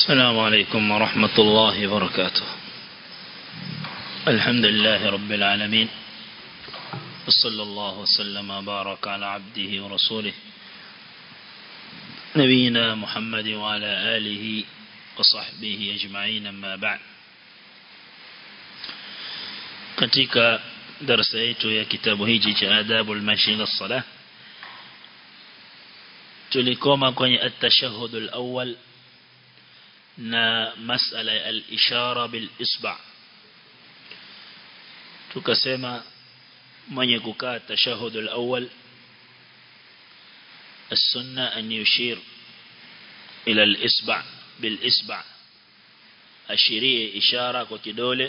السلام عليكم ورحمة الله وبركاته الحمد لله رب العالمين وصلى الله وسلم وبارك على عبده ورسوله نبينا محمد وعلى آله وصحبه أجمعين أما بعد katika darasa yetu ya kitabu hichi cha adabul mashi ila salah tulikoma kwenye at-tashahhud al-awwal na masala ya al-ishara bil isba tukasema mwenye kukaa tashahhud al-awwal السنة أن يشير إلى الإسبع بالإسبع أشيريه إشارة وكدولة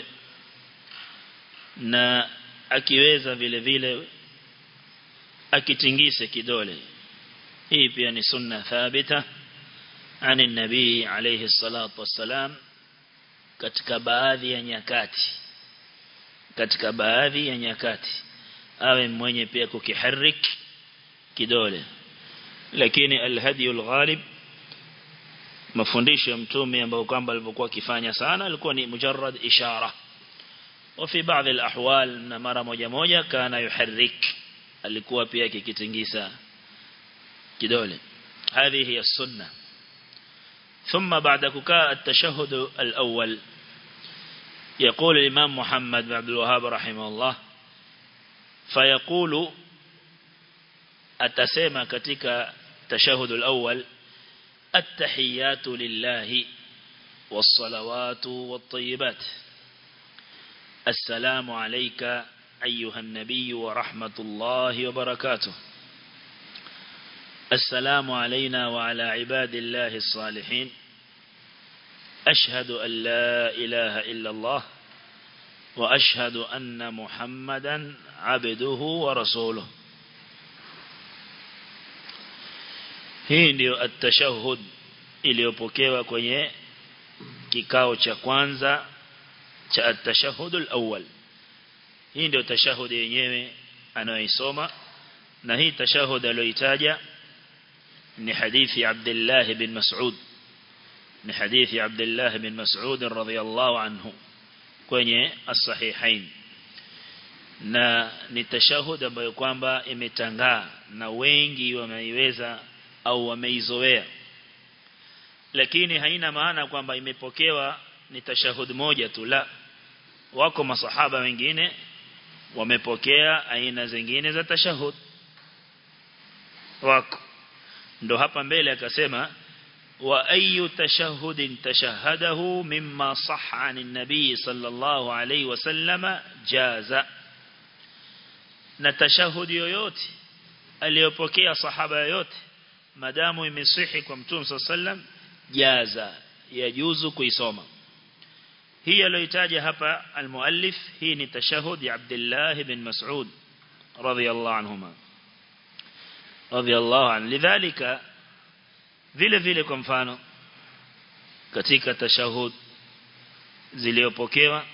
na akiweza vile vile akitingise kidole hii pia ni sunna thabita ani nabii alayhi salatu wassalam katika baadhi ya nyakati katika baadhi ya nyakati awe mwenye pia kukiharik kidole lakini alhadi alghalib mafundisho ya mtume ambao kwamba alipokuwa akifanya sana alikuwa ni mujarrad ishara وفي بعض الأحوال مرة موجة موجة كان يحرك alikuwa pia akikitingisa kidole هذه هي السنة ثم بعد كاء التشهد الأول يقول الإمام محمد بن عبد الوهاب رحمه الله فيقول أتسمى كتك التشهد الأول التحيات لله والصلوات والطيبات السلام عليك أيها النبي ورحمة الله وبركاته السلام علينا وعلى عباد الله الصالحين أشهد أن لا إله إلا الله وأشهد أن محمدا عبده ورسوله hii ndio at-tashahhud iliyopokewa kwenye kikao cha kwanza cha at-tashahhud al-awwal hii ndio tashahhud yenyewe anayoisoma na hii tashahhud aliyoitaja ni hadithi Abdullah bin Mas'ud ni hadithi Abdullah bin Mas'ud radhiyallahu anhu kwenye as-sahihain na ni tashahhud ambayo kwamba imetangaa na wengi wameiweza au wameizoea lakini haina maana kwamba imepokewa ni tashahud moja tu la wako masahaba wengine wamepokea aina zingine za tashahud wako ndo hapa mbele akasema wa ayu tashahudin tashahadahu mimma sahha anin nabii sallallahu alayhi wasallama jaza na tashahudi yoyote aliyopokea sahaba yoyote madamu imesihi kwa mtume sallam jaza yajuzu kuisoma hii aliyotaja hapa almuallif hii ni tashahud ya Abdullah bin Mas'ud radhiyallahu anhuma radhiyallahu an lidhalika vile vile kwa mfano katika tashahud zilizopokewa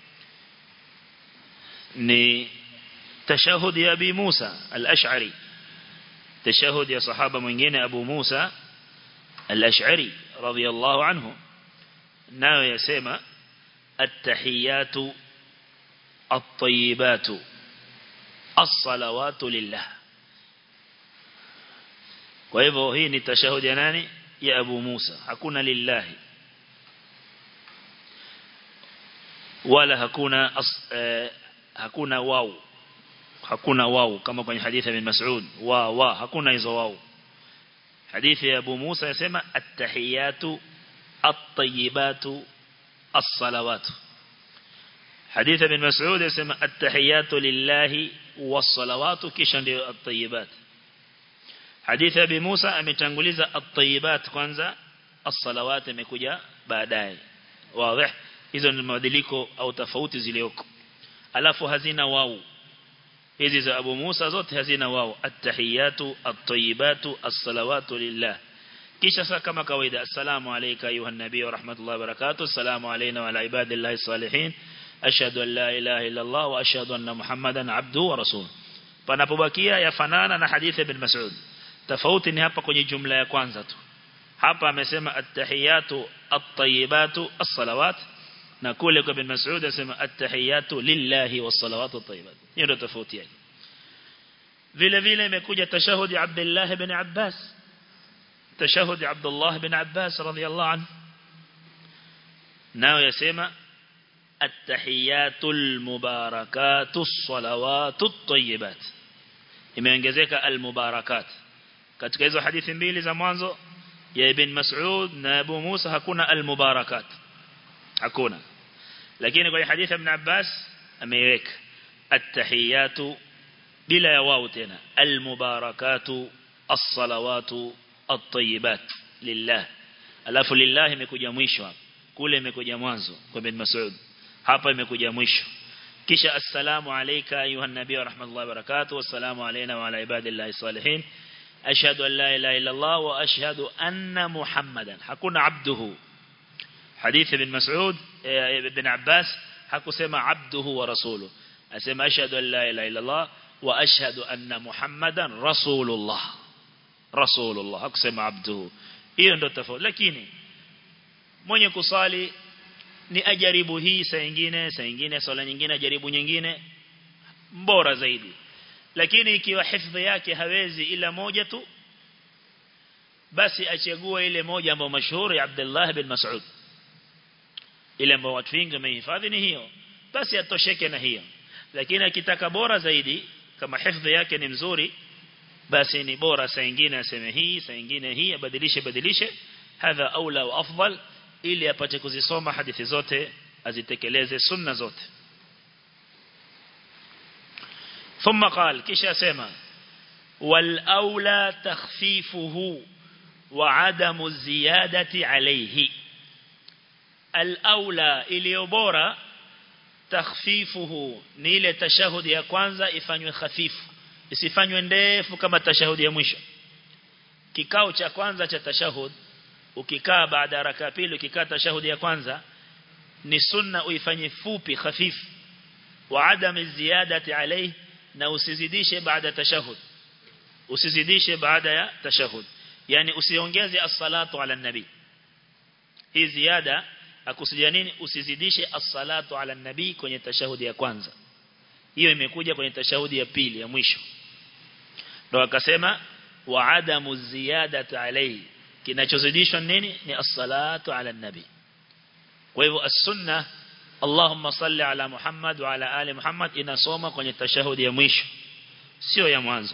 ni tashahud ya Abi Musa al-Ash'ari tashahud ya sahaba mwingine Abu Musa al-Ash'ari radhiyallahu anhu nayo yasema التحيات الطيبات الصلوات لله kwa hivyo hii ni tashahudi ya nani ya Abu Musa hakuna lillahi wala hakuna as, eh, hakuna wau hakuna wau kama kwenye hadithi ya Mas'ud wa wa hakuna hizo wau hadithi ya Abu Musa yasema at-tahiyatu at-tayyibatu الصلوات حديث ابن مسعود يسمى التحيات لله والصلوات كيشان ديو الطيبات حديث ابي موسى ametanguliza الطيبات kwanza الصلوات imekuja baadaye wazi hizo ni mabadiliko au tofauti zilioko alafu hazina wao hizi za Abu Musa zote hazina wao at-tahiyatu at-tayyibatu as-salawatu lillah kisha sasa kama kawaida assalamu alayka ayuha nabii wa rahmatullahi wa barakatuh assalamu alayna wa ala ibadillahi salihin ashhadu an la ilaha illa allah wa ashhadu anna muhammadan abduhu wa rasuluhu panapobakia yafanana na hadithi ibn mas'ud tofauti ni hapa kwenye jumla ya kwanza tu hapa amesema at-tahiyatu at-tayyibatu as-salawat na kule kwa bin Mas'ud asema at-tahiyatu lillahi was-salawatu at-tayyibat hiyo ndio tofauti yake vile vile imekuja tashahudi Abdullah ibn Abbas tashahudi Abdullah ibn Abbas radiyallahu anhu nao yasema at-tahiyatul mubarakatus salawatut tayyibat imeongezeka al-mubarakat katika hizo hadithi mbili za mwanzo ya ibn Mas'ud na Abu Musa hakuna al-mubarakat hakuna lakini kwa hadithi ibn Abbas ameiweka at-tahiyatu bila ya wao tena al-mubarakatu as-salawatu at-tayyibat lillah alafu lillah imekuja mwisho hapa kule imekuja mwanzo kwa ibn Mas'ud hapa imekuja mwisho kisha assalamu alayka ayuha nabii wa rahmatullahi wa barakatuh wassalamu alayna wa ala ibadillahi salihin ashhadu an la ilaha illa Allah wa ashhadu anna muhammadan hakuna abduhu hadith ibn Mas'ud ibn Abbas hakusema abduhu wa rasuluhu asema ashhadu an la ilaha illa Allah wa ashhadu anna muhammadan rasulullah rasulullah hakusema abduhu hiyo ndio tofauti lakini mwenye kusali ni ajaribu hii saa nyingine saa nyingine swala nyingine ajaribu nyingine bora zaidi lakini ikiwa hifadhi yake hawezi ila moja tu basi achague ile moja ambayo mashuhuri ya Abdullah bin Mas'ud ile ambayo watu wengi wamehifadhi ni hiyo basi atosheke na hiyo lakini akitaka bora zaidi kama hifadhi yake ni mzuri basi ni bora saa nyingine aseme hii saa nyingine hii abadilishe badilishe hadha aula wa afdal ili apate kuzisoma hadithi zote azitekeleze sunna zote ثم قال kisha sema wal aula takhfifuhu wa adamu ziyadati alayhi al aula iliyo bora takhfifuhu ni ile tashahudi ya kwanza ifanywe khafifu isifanywe ndefu kama tashahudi ya mwisho kikao cha kwanza cha tashahud ukikaa baada ya raka pili ukikaa tashahudi ya kwanza ni sunna uifanye fupi khafifu wa adam ziyadati alayhi na usizidishe baada tashahud usizidishe baada ya tashahud yani usiongeze as-salatu ala nabi hii ziada akusudia nini usizidishe as-salatu ala nabi kwenye tashahudi ya kwanza hiyo imekuja kwenye tashahudi ya pili ya mwisho ndio akasema wa adamu ziyadati alayhi kinachozidishwa nini ni as-salatu ala nabi kwa hivyo as-sunna Allahumma salli ala Muhammad wa ala ali Muhammad inasoma kwenye tashahudi ya mwisho sio ya mwanzo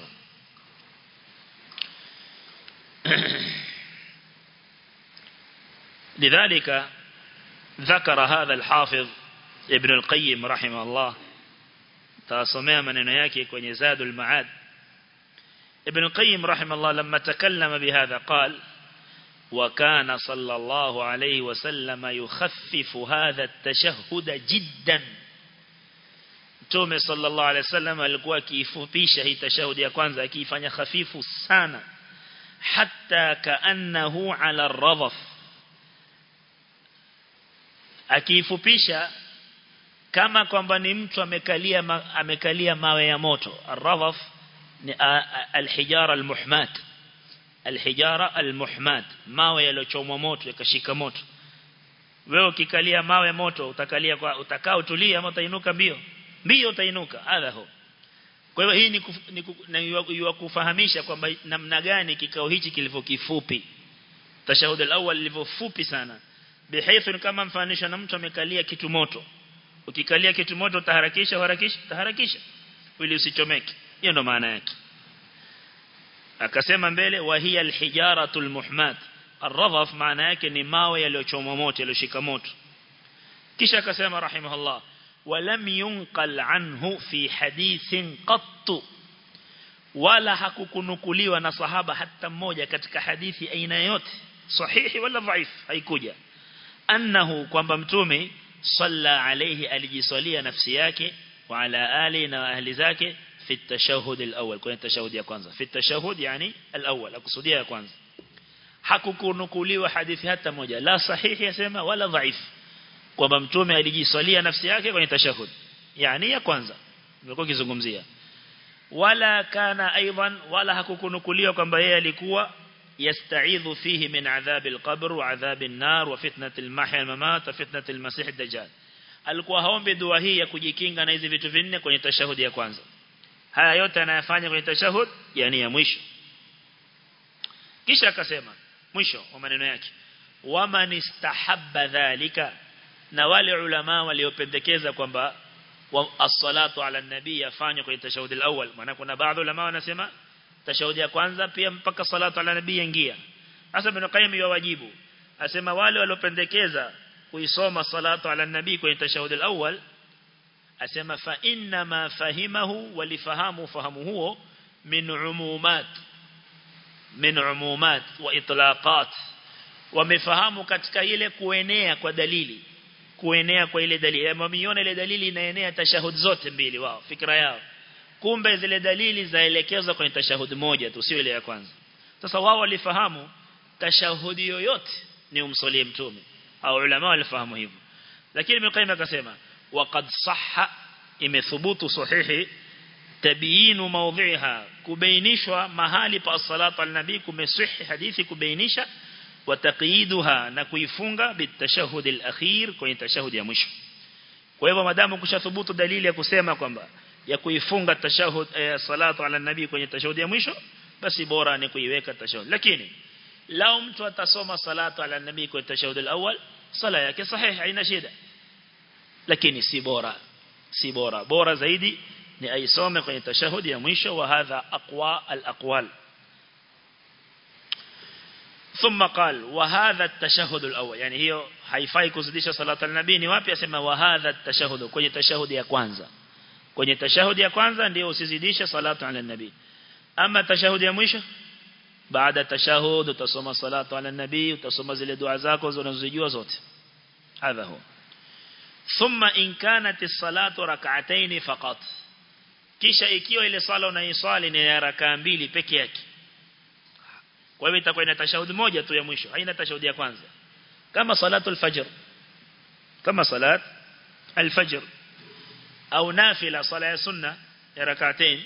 لذلك ذكر هذا الحافظ ابن القيم رحمه الله تاسمع maneno yake kwenye Zadul Ma'ad ابن القيم رحمه الله لما تكلم بهذا قال وكان صلى الله عليه وسلم يخفف هذا التشهد جدا Mtume sallallahu alaihi wasallam alikuwa akiifupisha hii tashahudi ya kwanza akiifanya hafifu sana hatta kaannahu ala radhaf akiifupisha kama kwamba ni mtu amekalia ma, amekalia mawe ya moto ar-radhaf ni al-hijara al-muhmat al-hijara al-muhmat mawe yalochomwa moto yakashika moto wewe ukikalia mawe moto utakalia kwa utakao tulia ama utainuka mbio mbio utainuka hadha ho kwa hivyo hii ni, kuf, ni, kuf, ni kufahamisha kwamba namna gani kikao hichi kilivyo kifupi tashahud al-awwal lilivyo fupi sana bihaythu kama mfanisha na mtu amekalia kitu moto ukikalia kitu moto utaharakisha harakisha taharakisha ili usichomeke hiyo ndo maana yake akasema mbele wa hiya alhijaratul muhmat arradhaf maana yake ni mawe yaliyochomwa moto yaliyoshika moto kisha akasema rahimahullah ولم ينقل عنه في حديث قط wala hakukunukuliwa na sahaba hata mmoja katika hadithi aina yote sahihi wala dhaif haikuja annahu kwamba mtume salla alayhi alijiswalia nafsi yake wa ala ali na ahli zake fi tashahhud alawwal kwenye tashahudi ya kwanza fi tashahhud yani alawwal akusudia ya kwanza hakukunukuliwa hadithi hata moja la sahihi yasema wala dhaif kwamba mtume alijiswalia nafsi yake kwenye tashahhud yani ya kwanza nimekuwa kizungumzia wala kana aidan wala hakukunukuliwa kwamba yeye alikuwa يستعيذ فيه من عذاب القبر وعذاب النار وفتنة المحيا الممات وفتنة المسيح الدجال alikuwa haombi dua hii ya kujikinga na hizi vitu vinne kwenye tashahudi ya kwanza haya yote anayafanya kwenye tashahud yani ya mwisho kisha akasema mwisho wa maneno yake waman istahabba dhalika na wale ulama waliopendekeza kwamba as-salatu ala nabii yafanywe kwenye tashahud al-awwal maana kuna baadhi ulama wanasema tashahudi ya kwanza pia mpaka salatu ala nabii ingia hasa ibn qayyim yawajibu asema wale waliopendekeza kuisoma salatu ala nabii kwenye tashahud al-awwal asema fa inna ma fahimahu walifahamu fahamu huo min umumat min umumat wa itlaqat wamefahamu katika ile kuenea kwa dalili kuenea kwa ile dalili wameiona ile dalili inaenea tashahud zote mbili wao fikra yao kumbe zile dalili zaelekezwa kwenye tashahud moja tu sio ile ya kwanza sasa wao walifahamu tashahudi yoyote ni umsalie mtume au ulama walifahamu hivyo lakini Ibn Qayyim akasema waqad sahha imethubutu sahihi tabiinu mawdhiha kubainishwa mahali pa salatu al-nabi kumesihi hadithi kubainisha wataqiduha na kuifunga bitashahud al-akhir kwenye tashahudi ya mwisho kwa hivyo madamu kushathubutu dalili ya kusema kwamba ya kuifunga tashahud eh, salatu ala nabii kwenye tashahudi ya mwisho basi bora ni kuiweka tashahud lakini lao mtu atasoma salatu ala nabii kwenye tashahud al-awwal sala yake sahihi haina shida lakini si bora si bora bora zaidi ni aisome kwenye tashahudi ya mwisho wa hadha aqwa al-aqwal ثم قال وهذا التشهد الأول يعني hiyo haifai kuzidisha salatu al-nabii ni wapi asema wa hadha at-tashahhud kwenye tashahudi ya kwanza kwenye tashahudi ya kwanza ndio usizidishe salatu ala nabii ama tashahudi ya mwisho baada tashahud utasoma salatu ala nabii utasoma zile dua zako unazojua zote hadha huwa thumma in kanat as-salatu rak'atayn faqat kisha ikiwa ile sala unaiswali ni ya rakaa mbili peke yake kwa hivyo itakuwa ina tashahudi moja tu ya mwisho haina tashahudi ya kwanza kama salatu al-fajr kama salat al-fajr au nafila sala ya sunna ya rak'atain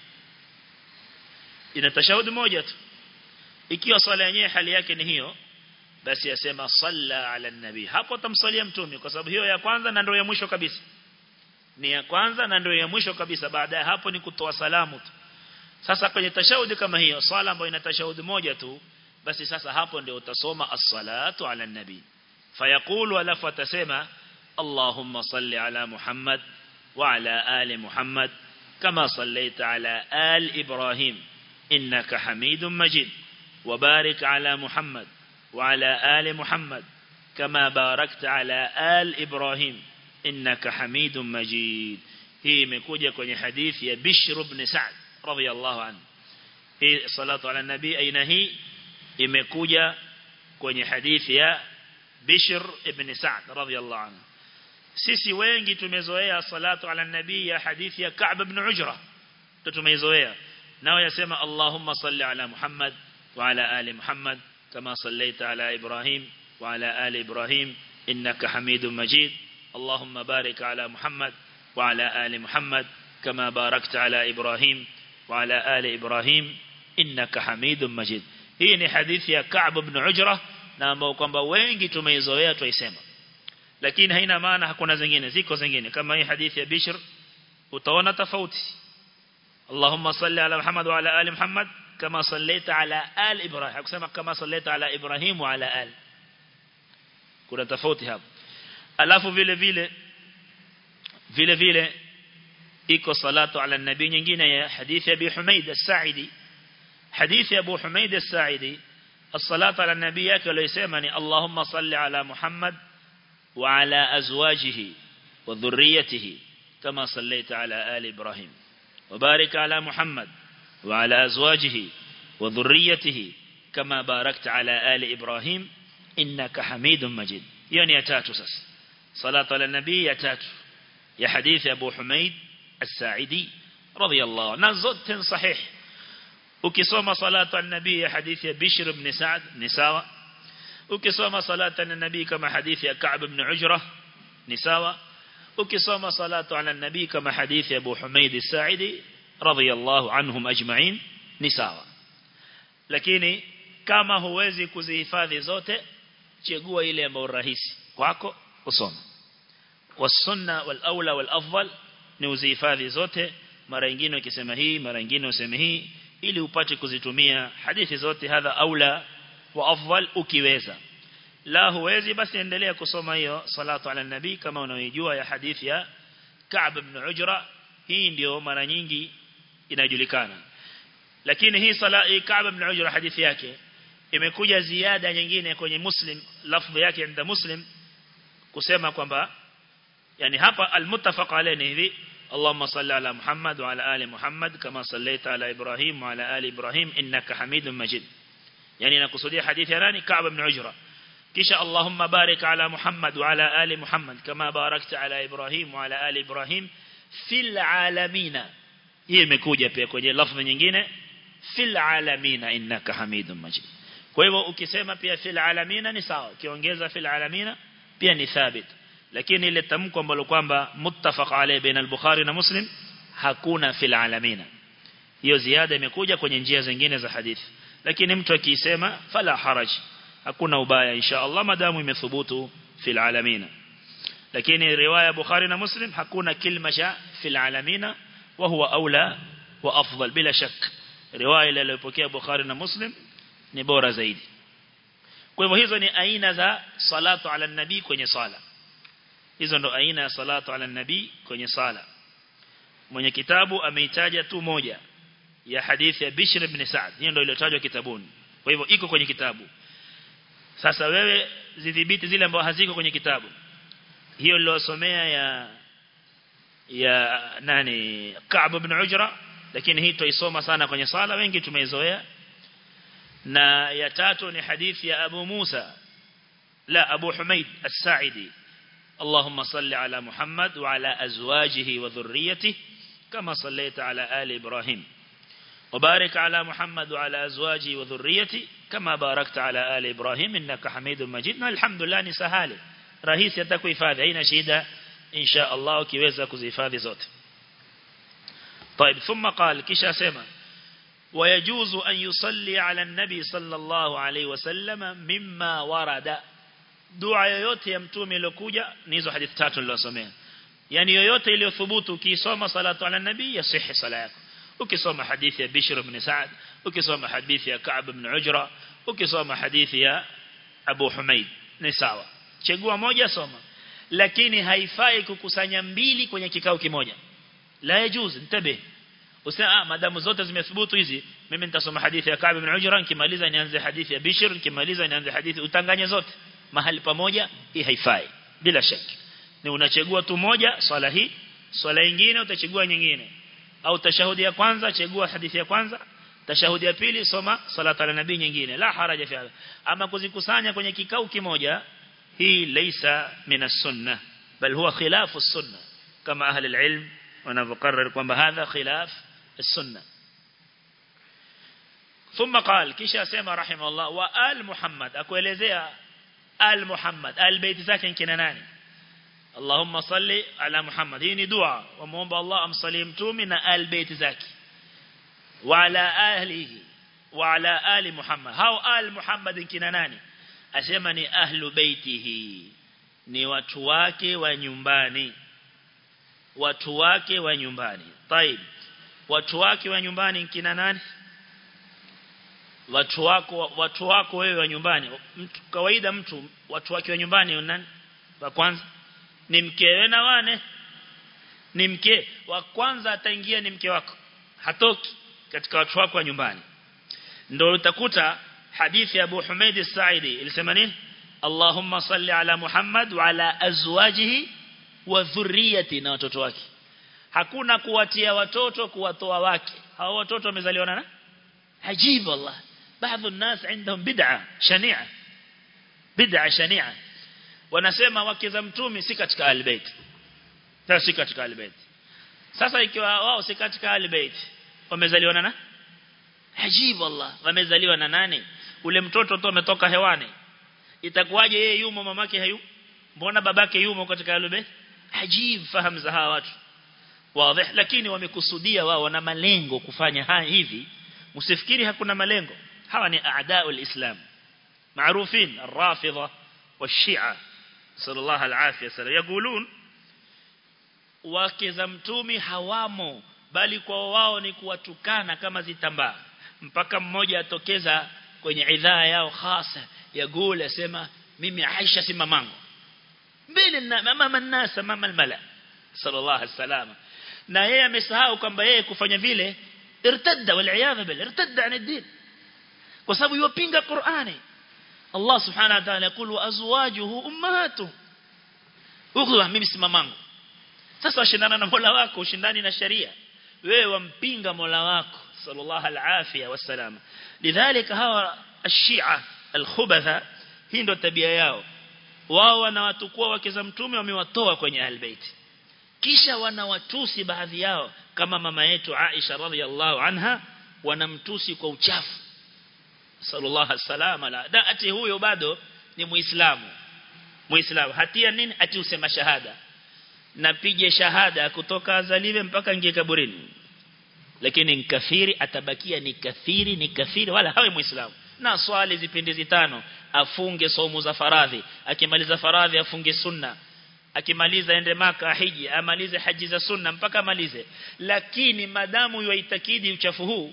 ina tashahudi moja tu ikiwa swala yenyewe hali yake ni hiyo basi yasema salla ala nabi hapo tamsalia mtume kwa sababu hiyo ya kwanza na ndio ya mwisho kabisa ni ya kwanza na ndio ya mwisho kabisa baada ya hapo ni kutoa salamu tu sasa kwenye tashahudi kama hiyo swala ambayo ina tashahudi moja tu basi sasa hapo ndio utasoma as-salatu ala nabi fayaqulu alafu atasema Allahumma salli ala Muhammad wa ala ali Muhammad kama sallaita ala al Ibrahim innaka Hamidum Majid وبارك على محمد وعلى آل محمد كما باركت على آل إبراهيم إنك حميد مجيد هي مكوجة كوني حديث يا بشر بن سعد رضي الله عنه هي صلاة على النبي أين هي imekuja kwenye hadithi ya Bishr ibn Sa'd radhiyallahu anhu sisi wengi tumezoea salatu ala nabii ya hadithi ya Ka'b ibn Ujra tumezoea nao yasema Allahumma salli ala Muhammad وعلى آل محمد كما صليت على إبراهيم وعلى آل إبراهيم إنك حميد مجيد اللهم بارك على محمد وعلى آل محمد كما باركت على إبراهيم وعلى آل إبراهيم إنك حميد مجيد hii ni hadithi ya Ka'b ibn Ujra na ambao kwamba wengi tumeizoea tuisema lakini haina maana hakuna zingine ziko zingine kama hii hadithi ya Bishr utaona tofauti Allahumma salli ala Muhammad wa ala ali Muhammad كما صليت على آل إبراهيم أقسم كما صليت على إبراهيم وعلى آل كنا تفوتي هذا alafu vile vile vile vile iko salatu ala nabii nyingine ya hadithi ya Abi Humaid as-Sa'idi hadithi ya Abu Humaid as-Sa'idi as-salatu ala nabii yake aliyosema ni Allahumma salli ala Muhammad wa ala azwajihi wa dhurriyyatihi kama sallaita ala ali Ibrahim wa barik ala Muhammad وعلى أزواجه وذريته كما باركت على آل إبراهيم إنك حميد مجيد يعني يتاتو سس صلاة على النبي يتاتو يا حديث أبو حميد الساعدي رضي الله عنه نزدت صحيح ukisoma salatu an-nabii ya hadithi ya Bishr ibn Sa'd ni sawa ukisoma salatu an-nabii kama hadithi ya Ka'b ibn Ujrah ni sawa ukisoma salatu ala an-nabii kama hadithi ya Abu Humaid as-Sa'idi radiyallahu anhum ajma'in ni sawa lakini kama huwezi kuzihifadhi zote chagua ile ambayo rahisi kwako usome wasunna wal aula wal afdal ni uzihifadhi zote mara nyingine ukisema hii mara nyingine useme hii ili upate kuzitumia hadithi zote hadha aula wa afdal ukiweza la huwezi basi endelea kusoma hiyo salatu ala nabii kama unaojua ya hadithi ya Ka'b ibn Ujra hii ndio mara nyingi inajulikana lakini hii sala hii Ka'b ibn Ujra hadithi yake imekuja ziada nyingine kwenye Muslim lafdhi yake inda Muslim kusema kwamba yani hapa almuttafaq alayhi hivi اللهم صل على محمد وعلى آل محمد كما صليت على إبراهيم وعلى آل إبراهيم إنك حميد مجيد يعني نقصدي حديث يراني كعب بن عجرة كيش اللهم بارك على محمد وعلى آل محمد كما باركت على إبراهيم وعلى آل إبراهيم في العالمين hii imekuja pia kwenye lafzi nyingine fil alamina innaka hamidum majid kwa hivyo ukisema pia fil alamina ni sawa ukiongeza fil alamina pia ni thabit lakini ile tamko ambalo kwamba muttafaq alayhi baina al-Bukhari na Muslim hakuna fil alamina hiyo ziada imekuja kwenye njia zingine za hadithi lakini mtu akisema fala haraj hakuna ubaya insha Allah madamu imethubutu fil alamina lakini riwaya Bukhari na Muslim hakuna kilma cha fil alamina wa huwa aula wa afdal bila shak riwaya ile iliyopokea Bukhari na Muslim ni bora zaidi kwa hivyo hizo ni aina za salatu ala nabii kwenye sala hizo ndo aina ya salatu ala nabii kwenye sala mwenye kitabu ameitaja tu moja ya hadithi ya Bishr ibn Sa'd hiyo ndio iliyotajwa kitabuni kwa hivyo iko kwenye kitabu sasa wewe zidhibiti zile ambazo haziko kwenye kitabu hiyo niliyosomea ya ya nani Ka'b ibn Ujra lakini hii tuisoma sana kwenye sala wengi tumeizoea na ya tatu ni hadithi ya Abu Musa la Abu Humaid As-Sa'idi اللهم صل على محمد وعلى أزواجه وذريته كما صليت على آل إبراهيم وبارك على محمد وعلى أزواجه وذريته كما باركت على آل إبراهيم إنك حميد مجيد الحمد لله نسهالي رئيس يتكو إفاذ أين شيدا إن شاء الله كيوزا كزيفاذ زوت طيب ثم قال كشا سيما ويجوز أن يصلي على النبي صلى الله عليه وسلم مما ورد dua yoyote ya mtume iliyokuja ni hizo hadithi tatu nilizosomea yani yoyote iliyothubutu ukisoma salatu ala nabii yasihi sala yako ukisoma hadithi ya Bishr ibn Sa'd ukisoma hadithi ya Ka'b ibn Ujra ukisoma hadithi ya Abu Humaid ni sawa chagua moja soma lakini haifai kukusanya mbili kwenye kikao kimoja la yajuz ntabe usema ah madamu zote zimethubutu hizi mimi nitasoma hadithi ya Ka'b ibn Ujra nikimaliza nianze hadithi ya Bishr nikimaliza nianze hadithi utanganye zote mahali pamoja hii haifai bila shaka ni unachagua tu moja swala hii swala nyingine utachagua nyingine au tashahudi ya kwanza chagua hadithi ya kwanza tashahudi ya pili soma salatu ala nabii nyingine la haraja fi ama kuzikusanya kwenye kikao kimoja hii laysa min sunna bal huwa khilafu sunna kama ahli alilm wanavyokarrar kwamba hadha khilaf السنه ثم قال كيش اسمع رحمه الله وآل محمد akuelezea آل محمد آل بيت zake kina nani اللهم صل على محمد hii ni dua wamuomba Allah amsalie mtume na آل بيت zake وعلى اهله وعلى آل محمد hao آل محمد kina nani asema ni ahlu baitihi ni watu wake wa nyumbani watu wake wa nyumbani طيب watu wake wa nyumbani kina nani watu wako watu wako wewe wa nyumbani mtu kawaida mtu watu wake wa nyumbani nani wa kwanza ni mkewe na wane ni mke wa kwanza ataingia ni mke wako hatoki katika watu wako wa nyumbani ndio utakuta hadithi ya Abu Humaid as-Sa'idi ilisema nini Allahumma salli ala Muhammad wa ala azwajihi wa dhurriyyati na watoto wake hakuna kuwatia watoto kuwatoa wake hao watoto wamezaliwa na عجيب والله بعض الناس عندهم بدعة شنيعة بدعة شنيعة wanasema wake za mtume si katika albayt sasa si katika albayt sasa ikiwa wao si katika albayt wamezaliwa na ajib wallah wamezaliwa na nani ule mtoto tu ametoka hewani itakuwaje yeye yumo mamake hayu mbona babake yumo katika albayt ajib fahamu za hawa watu wazi lakini wamekusudia wao wana malengo kufanya haya hivi Usifikiri hakuna malengo. hawa ni aadau alislam معروفين الرافضة والشيعة صلى الله العافية سلام يقولون wake za mtumi hawamo bali kwa wao ni kuwatukana kama zitambaa mpaka mmoja atokeza kwenye idhaa yao hasa ya gule asema mimi Aisha si mamangu mbele na mama nasa mama almala sallallahu alaihi wasallam na yeye amesahau kwamba yeye kufanya vile irtadda wal iyadha bil irtadda an ad-din kwa sababu yupinga Qur'ani Allah subhanahu wa ta'ala yakulu wa azwajuhu ummahatu huko mimi si mamangu sasa washindana na Mola wako ushindani na sharia wewe wampinga Mola wako sallallahu alafia wasalama lidhalika hawa ashia alkhubatha hii ndio tabia yao wao wanawatukua wake za mtume wamewatoa kwenye albayt kisha wanawatusi baadhi yao kama mama yetu Aisha radhiallahu anha wanamtusi kwa uchafu sallallahu alaihi la da ati huyo bado ni muislamu muislamu hatia nini ati usema shahada napige shahada kutoka azaliwe mpaka ingie kaburini lakini nkafiri atabakia ni kafiri ni kafiri wala hawe muislamu na swali zipindi tano afunge somo za faradhi akimaliza faradhi afunge sunna akimaliza ende maka hiji amalize haji za sunna mpaka amalize lakini madamu yuitakidi uchafu huu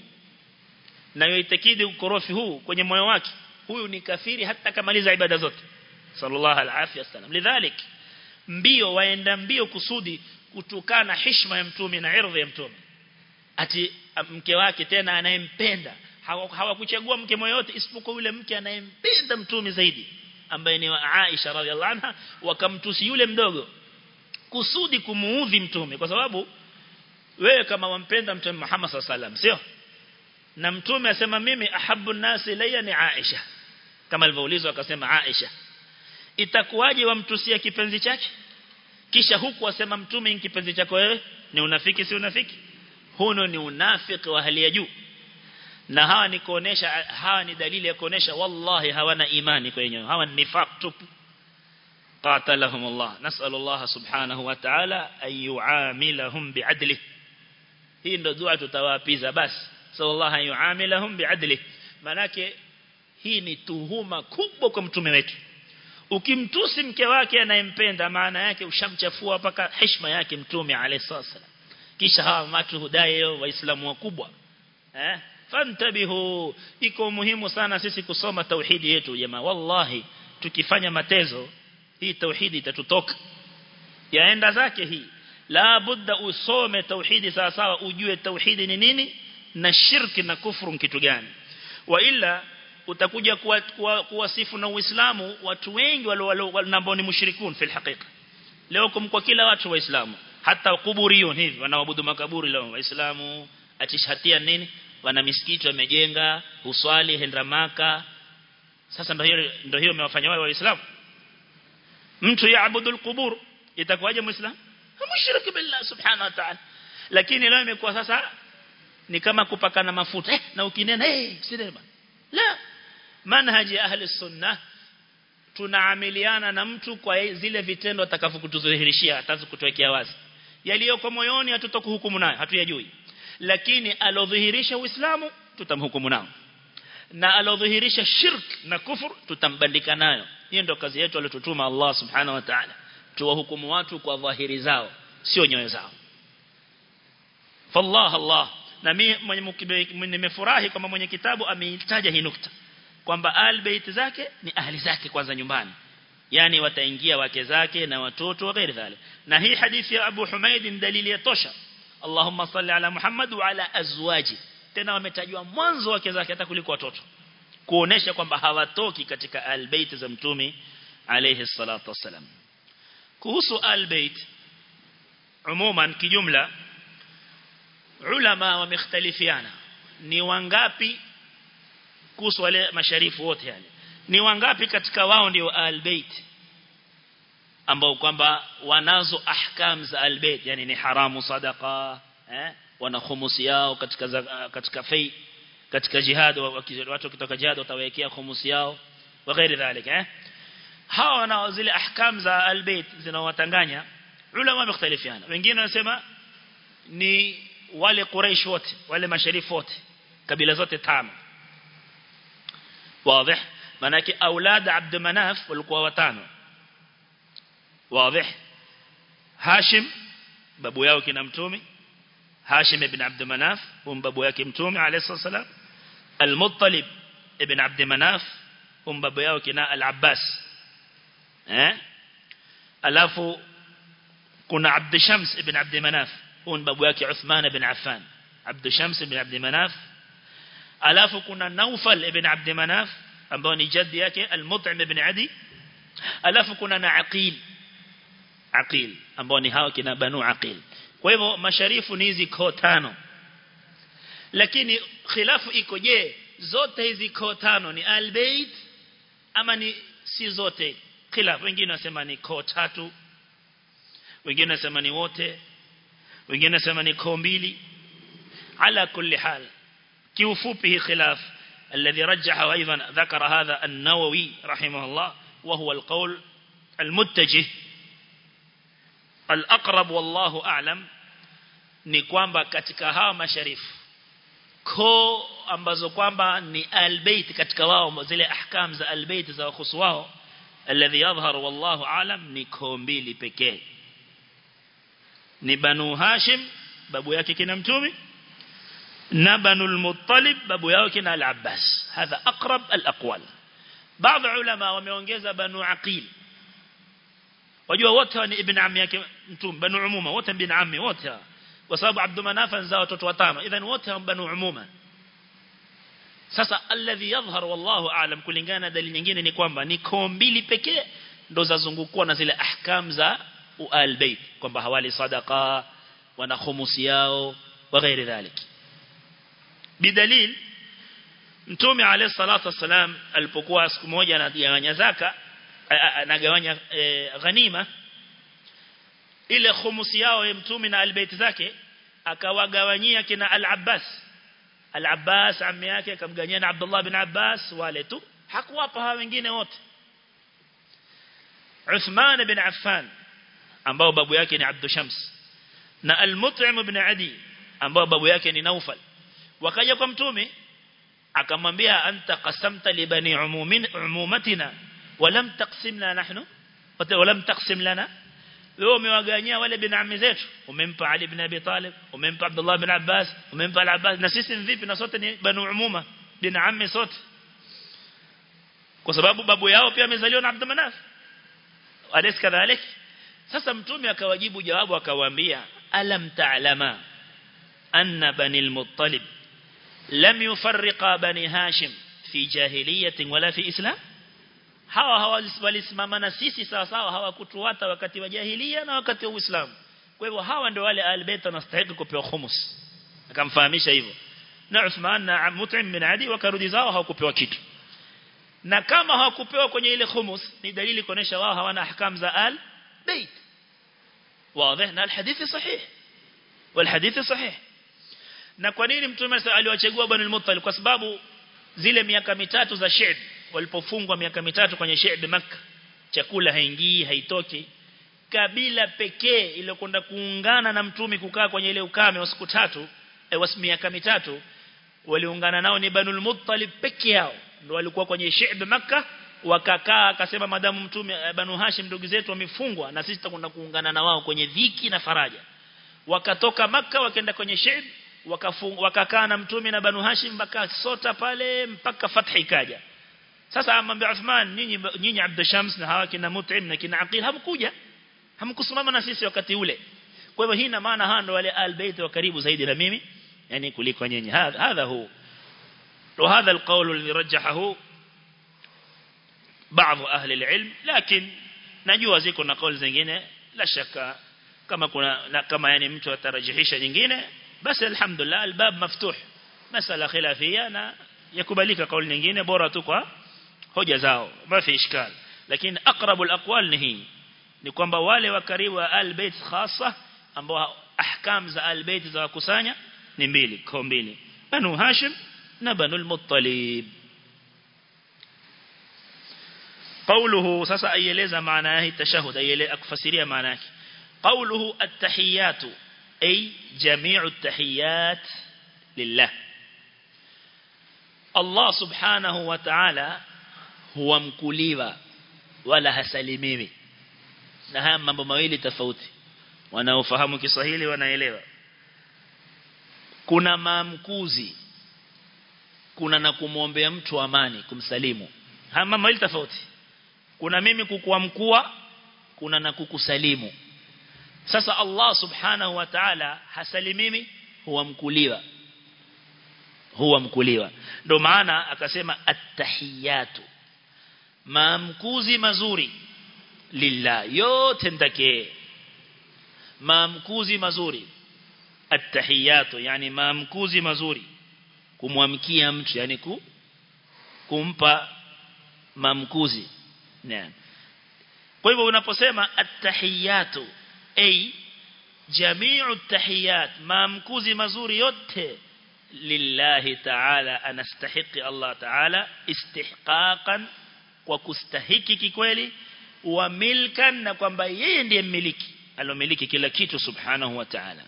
na yuitakidi ukorofi huu kwenye moyo wake huyu ni kafiri hata kamaliza ibada zote sallallahu alaihi wasallam lidhalik mbio waenda mbio kusudi kutukana heshima ya mtume na ardhi ya mtume ati mke wake tena anayempenda hawakuchagua mke yote isipokuwa yule mke anayempenda mtume zaidi ambaye ni Aisha radhiallahu anha wakamtusi yule mdogo kusudi kumuudhi mtume kwa sababu wewe kama wampenda mtume Muhammad sallallahu sio na mtume asema mimi ahabbu nasi ilayya ni Aisha kama alivyoulizwa akasema Aisha itakuwaje wamtusia kipenzi chake kisha huku wasema mtume ni kipenzi chako wewe ni unafiki si unafiki huno ni unafiki wa hali ya juu na hawa ni kuonesha hawa ni dalili ya kuonesha wallahi hawana imani kwenye hawa ni nifaq tupu qatalahum Allah nasal Allah subhanahu wa ta'ala ay yuamilahum bi'adli hii ndo dua tutawapiza basi sallallahu alayhi yuamilahum bi'adli manake hii ni tuhuma kubwa kwa mtume wetu ukimtusi mke wake anayempenda maana yake ushamchafua mpaka heshima yake mtume alayhi wasallam kisha hawa watu hudai waislamu wakubwa eh fantabihu iko muhimu sana sisi kusoma tauhidi yetu jamaa wallahi tukifanya matezo hii tauhidi itatutoka yaenda zake hii la budda usome tauhidi sawa sawa ujue tauhidi ni nini na shirki na kufuru kitu gani wa ila utakuja kuwasifu na Uislamu watu wengi wale ambao ni mushrikun fil haqiqa leo kwa kila watu waislamu hata kuburiyun hivi wanaabudu makaburi leo waislamu atishatia nini wana misikiti wamejenga uswali henda maka sasa ndio hiyo ndio hiyo imewafanya wao waislamu mtu yaabudu alqubur itakuwaje muislamu mushriki billah subhanahu wa ta'ala lakini leo imekuwa sasa ni kama kupakana mafuta eh, na ukinena eh hey, sinema la manhaji ahli sunna tunaamiliana na mtu kwa zile vitendo atakavyokutudhihirishia atakutuwekea wazi yaliyoko moyoni hatutokuhukumu nayo hatuyajui lakini alodhihirisha uislamu tutamhukumu nao na alodhihirisha shirk na kufur tutambandika nayo hiyo ndio kazi yetu aliyotutuma Allah subhanahu wa ta'ala tuwahukumu watu kwa dhahiri zao sio nyoyo zao fallah Allah na mimi nimefurahi kama mwenye kitabu ameitaja hii nukta kwamba albayt zake ni ahli zake kwanza nyumbani yani wataingia wake zake na watoto wa ghairi dhalik na hii hadithi ya Abu Humaid ni dalili ya tosha Allahumma salli ala Muhammad wa ala azwaji tena wametajwa mwanzo wake zake hata kuliko watoto kuonesha kwamba hawatoki katika albayt za mtume alayhi salatu wasalam kuhusu albayt umuman kijumla ulama wamekhtalifiana ni wangapi kuhusu wale masharifu wote yani ni wangapi katika wao ndio albayt ambao kwamba wanazo ahkam za albayt yani ni haramu sadaqa eh wana khumusi yao katika za, katika fai katika jihad watu kutoka jihad watawekea khumusi yao wa ghairi dhalik eh hawa wana zile ahkam za albayt zinawatanganya ulama wamekhtalifiana wengine wanasema ni wale quraish wote wale masharifu wote kabila zote tano واضح manake aulad Abd Manaf walikuwa watano واضح Hashim babu yao kina mtume Hashim ibn Abd Manaf um babu yake mtume alayhi salam Al-Muttalib ibn Abd Manaf um babu yao kina Al-Abbas eh alafu kuna Abd Shams ibn Abd Manaf um babu yake Uthman ibn Affan Abd Shams ibn Abd Manaf alafu kuna Naufal ibn Abd Manaf ambao ni jaddi yake Al-Mut'im ibn Adi alafu kuna na Aqil Aqil ambao ni hao kina Banu Aqil kwa hivyo masharifu ni hizi koo tano lakini khilafu iko je zote hizi koo tano ni albayt ama ni si zote khilafu wengine wasema ni koo tatu wengine wasema ni wote wengine wasema ni koo mbili ala kulli hal kiufupi hii khilaf الذي رجحه أيضا ذكر هذا النووي رحمه الله وهو القول المتجه الأقرب والله أعلم ni kwamba katika hawa masharifu ko ambazo kwamba ni albayt katika wao zile ahkam za albayt za wakhusu wao alladhi yadhhar wallahu alam ni ko mbili pekee ni banu hashim babu yake kina mtume na banu al-muttalib babu yao kina al-abbas hadha aqrab al-aqwal baadhi ulama wameongeza banu aqil wajua wote ni ibn ammi yake mtume banu umuma wote ibn ammi wote kwa sababu Abdul Manaf anzaa watoto watano idhan wote banu umuma sasa alladhi yadhhar wallahu aalam kulingana dalili nyingine ni kwamba ni koo mbili pekee ndo zazungukua na zile ahkam za al-bayt kwamba hawali sadaqa wana khumusi yao wa ghairi dhalik bidalil mtume alayhi salatu wasalam alipokuwa siku moja anagawanya zaka anagawanya ghanima ile khumusi yao ya mtume na albayt zake akawagawanyia kina al-Abbas al-Abbas ammi yake akamgawanyia na Abdullah bin Abbas wale tu hakuwapa hawa wengine wote Uthman bin Affan ambao babu yake ni Abdul Shams na al-Mut'im ibn Adi ambao babu yake ni Naufal wakaja kwa mtume akamwambia anta qasamta li bani umumin umumatina walam taqsimna nahnu walam taqsim lana wewe umewaganyia wale bin ammi zetu umempa Ali ibn Abi Talib umempa Abdullah bin Abbas umempa Al-Abbas na sisi vipi na sote ni banu umuma bin ammi sote kwa sababu babu yao pia amezaliwa na Abdul Manaf alis kadhalik sasa mtume akawajibu jawabu akawaambia alam ta'lama anna bani al-muttalib lam yufarriqa bani hashim fi jahiliyatin wala fi islam hawa hawalisimama na sisi sawa sawa hawakutuata wakati wa jahiliya na wakati wa Uislamu kwa hivyo hawa ndio wale albayt wanastahili kupewa khumus akamfahamisha hivyo na Uthman na Mut'im bin Adi wakarudi zao hawakupewa kitu na kama hawakupewa kwenye ile khumus ni dalili kuonesha wao hawana ahkam za al bait wazi na alhadithi sahih walhadithi sahih na kwa nini mtume aliwachagua Bani al-Muttalib kwa sababu zile miaka mitatu za Shi'b walipofungwa miaka mitatu kwenye Shi'b Makkah chakula haingii haitoki kabila pekee iliyokwenda kuungana na mtume kukaa kwenye ile ukame wa siku tatu e, wa miaka mitatu waliungana nao ni Banu al-Muttalib pekee yao ndio walikuwa kwenye Shi'b Makkah wakakaa akasema madamu mtume Banu Hashim ndugu zetu wamefungwa na sisi tutakwenda kuungana na wao kwenye dhiki na faraja wakatoka Makkah wakaenda kwenye Shi'b wakakaa na mtume na Banu Hashim mpaka sota pale mpaka fathi ikaja sasa amwambia Uthman nyinyi nyinyi Abd Shams na hawa kina Mut'im na kina Aqil hamkuja hamkusimama na sisi wakati ule kwa hivyo hii ina maana hao ndio wale albayt wa karibu zaidi na mimi yani kuliko nyinyi hadha hu وهذا القول الذي رجحه بعض أهل العلم لكن najua ziko na kauli zingine la shaka kama kuna na kama yani mtu atarajihisha nyingine basi alhamdulillah albab maftuh masala khilafia na yakubalika kauli nyingine bora tu kwa hoja zao mafi ishkal lakini aqrabul aqwal ni hii ni kwamba wale wa karibu wa albayt khassa ambao ahkam za albayt za kusanya ni mbili kwa mbili banu hashim na banu al-muttalib قوله sasa aieleza maana yake tashahud aieleza akufasiria maana yake قوله التحيات أي جميع التحيات لله Allah subhanahu wa ta'ala huwa mkuliwa wala hasalimiwi na haya mambo mawili tofauti wanaofahamu Kiswahili wanaelewa kuna maamkuzi kuna na kumwombea mtu amani kumsalimu haya mambo mawili tofauti kuna mimi kukuamkua kuna na kukusalimu sasa Allah subhanahu wa ta'ala hasalimimi huwa mkuliwa huwa mkuliwa ndio maana akasema attahiyatu maamkuzi mazuri lillah yote ndake maamkuzi mazuri attahiyatu yani maamkuzi mazuri kumwamkia mtu yani ku, kumpa maamkuzi naam kwa hivyo unaposema attahiyatu ay jami'u tahiyat maamkuzi mazuri yote lillahi ta'ala anastahiqi Allah ta'ala istihqaqan kwa kustahiki kikweli wa milkan na kwamba yeye ndiye mmiliki alomiliki kila kitu subhanahu wa ta'ala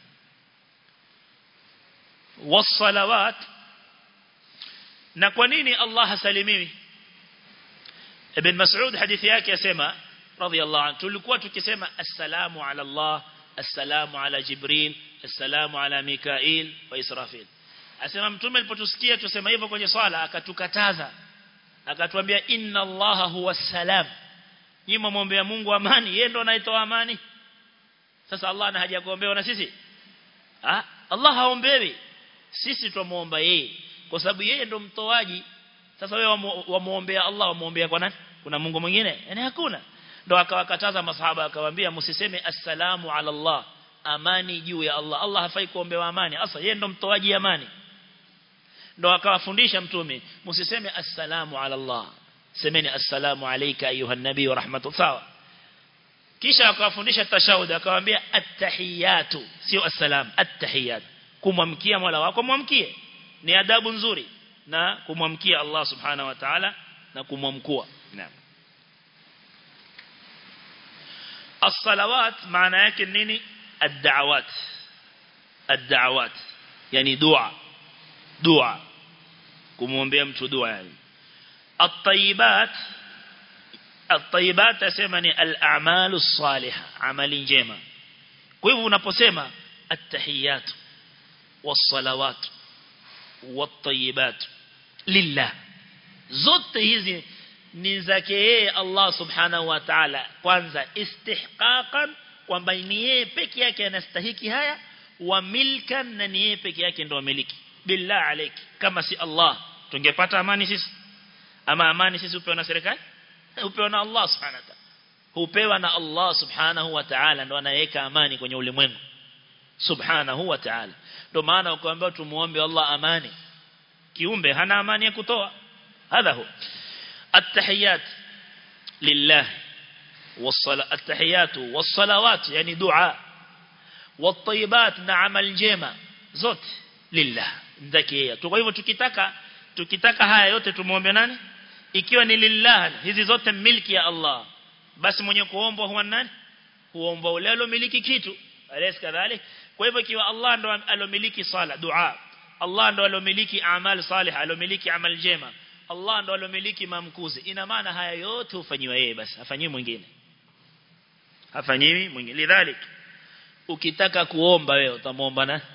wasalawat na kwa nini Allah hasalimiwi Ibn Mas'ud hadithi yake yasema radiyallahu anhu tulikuwa tukisema assalamu ala Allah assalamu ala Jibril assalamu ala Mikail wa Israfil asema mtume alipotusikia tusema hivyo kwenye swala akatukataza akatuambia inna allaha huwa salam nyinyi muombe Mungu amani yeye ndo anaitoa amani sasa Allah ana haja kuombewa na sisi ah Allah haombewi sisi tumuomba yeye kwa sababu yeye ndo mtoaji sasa wewe wamuombea Allah wamuombea kwa nani kuna Mungu mwingine yani hakuna ndo akawakataza masahaba akawaambia msiseme assalamu ala Allah amani juu ya Allah Allah hafai kuombewa amani asa yeye ndo mtoaji amani ndo akawafundisha mtume msiseme assalamu ala Allah semeni assalamu alayka ayuha nabii wa rahmatu sawa kisha akawafundisha tashahud akawaambia attahiyatu sio assalam attahiyat kumwamkia Mola wako mwamkie ni adabu nzuri na kumwamkia Allah subhanahu wa ta'ala na kumwamkua naam الصلوات معنى yake nini الدعوات الدعوات يعني دعاء دعاء kumwombea mtu dua yani at-tayyibat at-tayyibat asema ni al-a'malu salihah amali njema kwa hivyo unaposema at-tahiyat was-salawat wat-tayyibat lillah zote hizi ni zake yeye Allah subhanahu wa ta'ala kwanza istihqaqan kwamba ni yeye peke yake anastahiki haya wa milkan na ni yeye peke yake ndo miliki billah alayki kama si Allah tungepata amani sisi ama amani sisi upewa na serikali upewa na Allah subhanahu wa ta'ala hupewa na Allah subhanahu wa ta'ala ndo anayeweka amani kwenye ulimwengu subhanahu wa ta'ala ndo maana ukaambiwa tumuombe Allah amani kiumbe hana amani ya kutoa hadha hu التحيات لله والصلاة التحيات والصلوات يعني دعاء والطيبات نعم الجيمة زوت لله ذكيه kwa hivyo tukitaka tukitaka haya yote tumuombe nani ikiwa ni lillah hizi zote milki ya Allah basi mwenye kuomba huwa nani huomba ule alomiliki kitu alaysa kadhalik kwa hivyo ikiwa Allah ndo alomiliki sala dua Allah ndo alomiliki amal salih alomiliki amal jema Allah ndo alomiliki mamkuzi ina maana haya yote hufanywa yeye basi hafanyiwi mwingine hafanyiwi mwingine lidhalik ukitaka kuomba wewe utamuomba na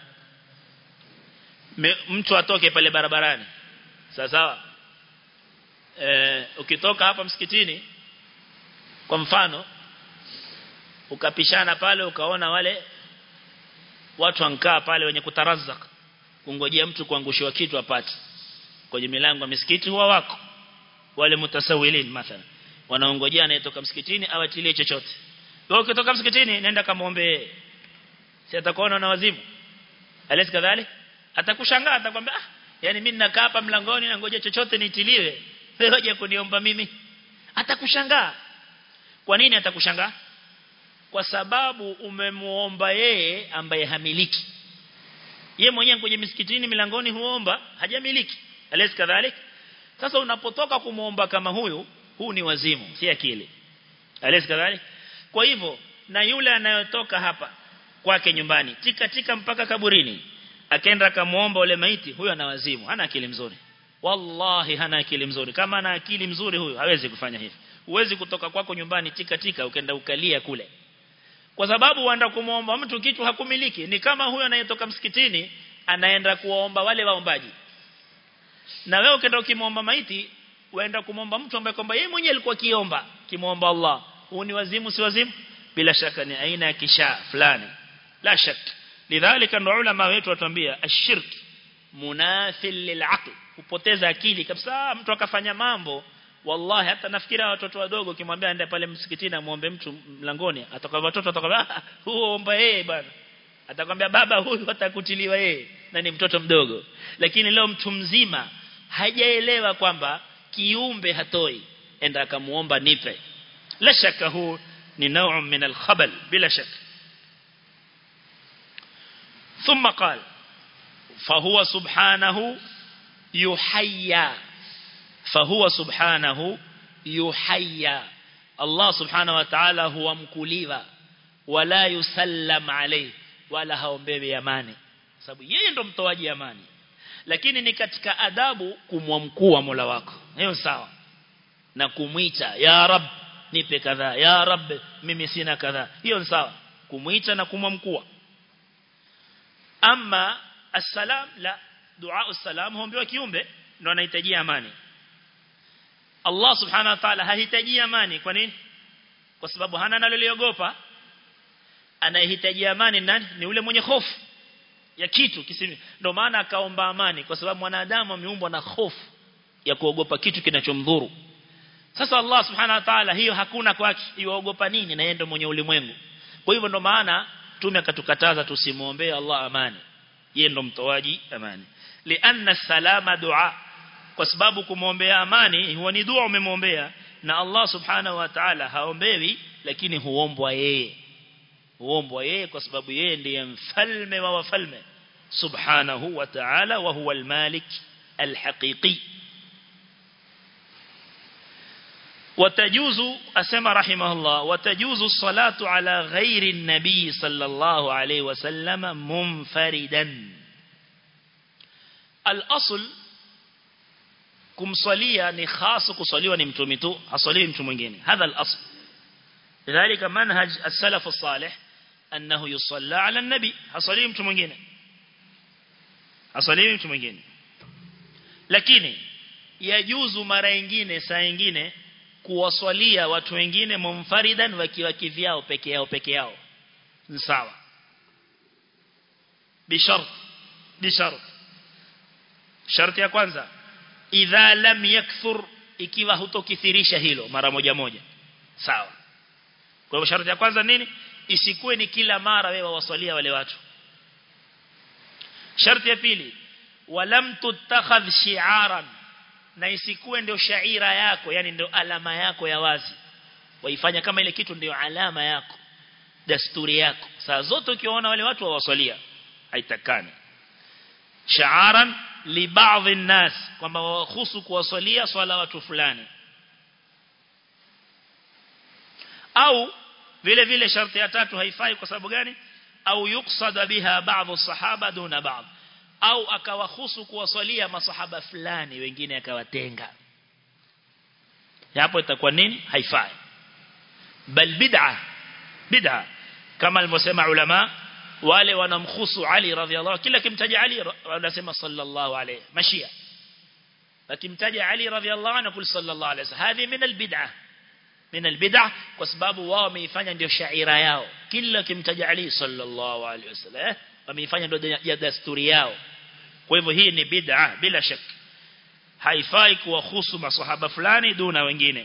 mtu atoke pale barabarani sawa sawa eh ukitoka hapa msikitini kwa mfano ukapishana pale ukaona wale watu wankaa pale wenye kutarazak kungojea mtu kuangushiwa kitu apate kwenye milango ya misikiti huwa wako wale mutasawilin mathalan wanaongojea anayetoka msikitini awatilie chochote wewe ukitoka msikitini nenda kamuombe si atakuona na wazimu alisi kadhali atakushangaa atakwambia ah yani mimi ninakaa hapa mlangoni na ngoja chochote nitiliwe wewe hoja kuniomba mimi atakushangaa kwa nini atakushangaa kwa sababu umemuomba yeye ambaye hamiliki yeye mwenyewe kwenye misikitini milangoni huomba hajamiliki alisi kadhalik sasa unapotoka kumuomba kama huyu huu ni wazimu si akili alisi kadhalik kwa hivyo na yule anayotoka hapa kwake nyumbani tika tika mpaka kaburini akaenda akamuomba ule maiti huyo ana wazimu hana akili mzuri wallahi hana akili mzuri kama ana akili mzuri huyu hawezi kufanya hivi huwezi kutoka kwako nyumbani tika tika ukaenda ukalia kule kwa sababu waenda kumuomba mtu kitu hakumiliki ni kama huyo anayetoka msikitini anaenda kuwaomba wale waombaji na wewe ukienda ukimwomba maiti waenda kumwomba mtu ambaye kwamba yeye mwenyewe alikuwa kiomba kimwomba Allah huu ni wazimu si wazimu bila shaka ni aina ya kisha fulani la shak lidhalika ndo ulama wetu watuambia ashirk munathil lilaql kupoteza akili kabisa mtu akafanya mambo wallahi hata nafikiria watoto wadogo kimwambia aende pale msikitini amuombe mtu mlangoni atakwambia watoto atakwambia huo omba yeye bwana atakwambia baba huyu atakutiliwa yeye na ni mtoto mdogo lakini leo mtu mzima hajaelewa kwamba kiumbe hatoi enda akamuomba nipe la shaka huu ni نوع من الخبل بلا شك ثم قال فهو سبحانه يحيى فهو سبحانه يحيى الله سبحانه وتعالى هو مكليوا ولا يسلم عليه wala haombewi amani sababu yeye ndo mtoaji amani lakini ni katika adabu kumwamkua Mola wako hiyo sawa na kumwita ya rab nipe kadhaa ya rab mimi sina kadhaa hiyo ni sawa kumwita na kumwamkua ama assalam la dua assalam huombewa kiumbe ndo anahitaji amani Allah subhanahu wa ta'ala hahitaji amani kwa nini kwa sababu hana analoliogopa anayehitaji amani nani ni ule mwenye hofu ya kitu kisimi ndio maana akaomba amani kwa sababu mwanadamu ameumbwa na hofu ya kuogopa kitu kinachomdhuru sasa Allah subhanahu wa ta'ala hiyo hakuna kwake yuogopa nini na yeye ndio mwenye ulimwengu kwa hivyo ndio maana tume akatukataza tusimuombee Allah amani yeye ndo mtoaji amani lianna salama dua kwa sababu kumwombea amani huwa ni dua umemwombea na Allah subhanahu wa ta'ala haombewi lakini huombwa yeye huombwa yeye kwa sababu yeye ndiye mfalme wa wafalme subhanahu wa ta'ala wa huwa al-malik al-haqiqi وتجوز أسمى رحمه الله وتجوز الصلاة على غير النبي صلى الله عليه وسلم منفردا الأصل kumswalia ni khasu kuswaliwa ni mtume tu haswaliwi mtu mwingine hadha al-asl lidhalika manhaj as-salaf as-salih annahu yusalla ala an-nabi haswaliwi mtu mwingine haswaliwi mtu mwingine lakini yajuzu mara nyingine saa nyingine kuwaswalia watu wengine mumfaridan wakiwa kivyao peke yao peke yao ni sawa bishart bishart sharti ya kwanza idha lam yakthur ikiwa hutokithirisha hilo mara moja moja sawa kwa hivyo sharti ya kwanza nini isikuwe ni kila mara wewe waswalia wale watu sharti ya pili walam tutakhadh shi'aran na isikuwe ndio shaira yako yani ndio alama yako ya wazi waifanya kama ile kitu ndio alama yako desturi yako saa zote ukiwaona wale watu wawaswalia haitakani sha'aran li baadhi nas kwamba wahusu kuwaswalia swala watu fulani au vile vile sharti ya tatu haifai kwa sababu gani au yuksada biha baadhi sahaba duna baadhi au akawahusu kuwaswalia masahaba fulani wengine akawatenga hapo itakuwa nini haifai bal bid'a bid'a kama alivyosema ulama wale wanamkhusu Ali radhiallahu kila kimtaja Ali wanasema sallallahu alayhi mashia akimtaja Ali radhiallahu anhu kul sallallahu alayhi hadhi min albid'ah min albid'ah kwa sababu wao wameifanya ndio shaira yao kila kimtaja Ali sallallahu alayhi wasallam wameifanya ndio ya desturi yao kwa hivyo hii ni bid'a bila shaka haifai kuwahusu maswahaba fulani duna wengine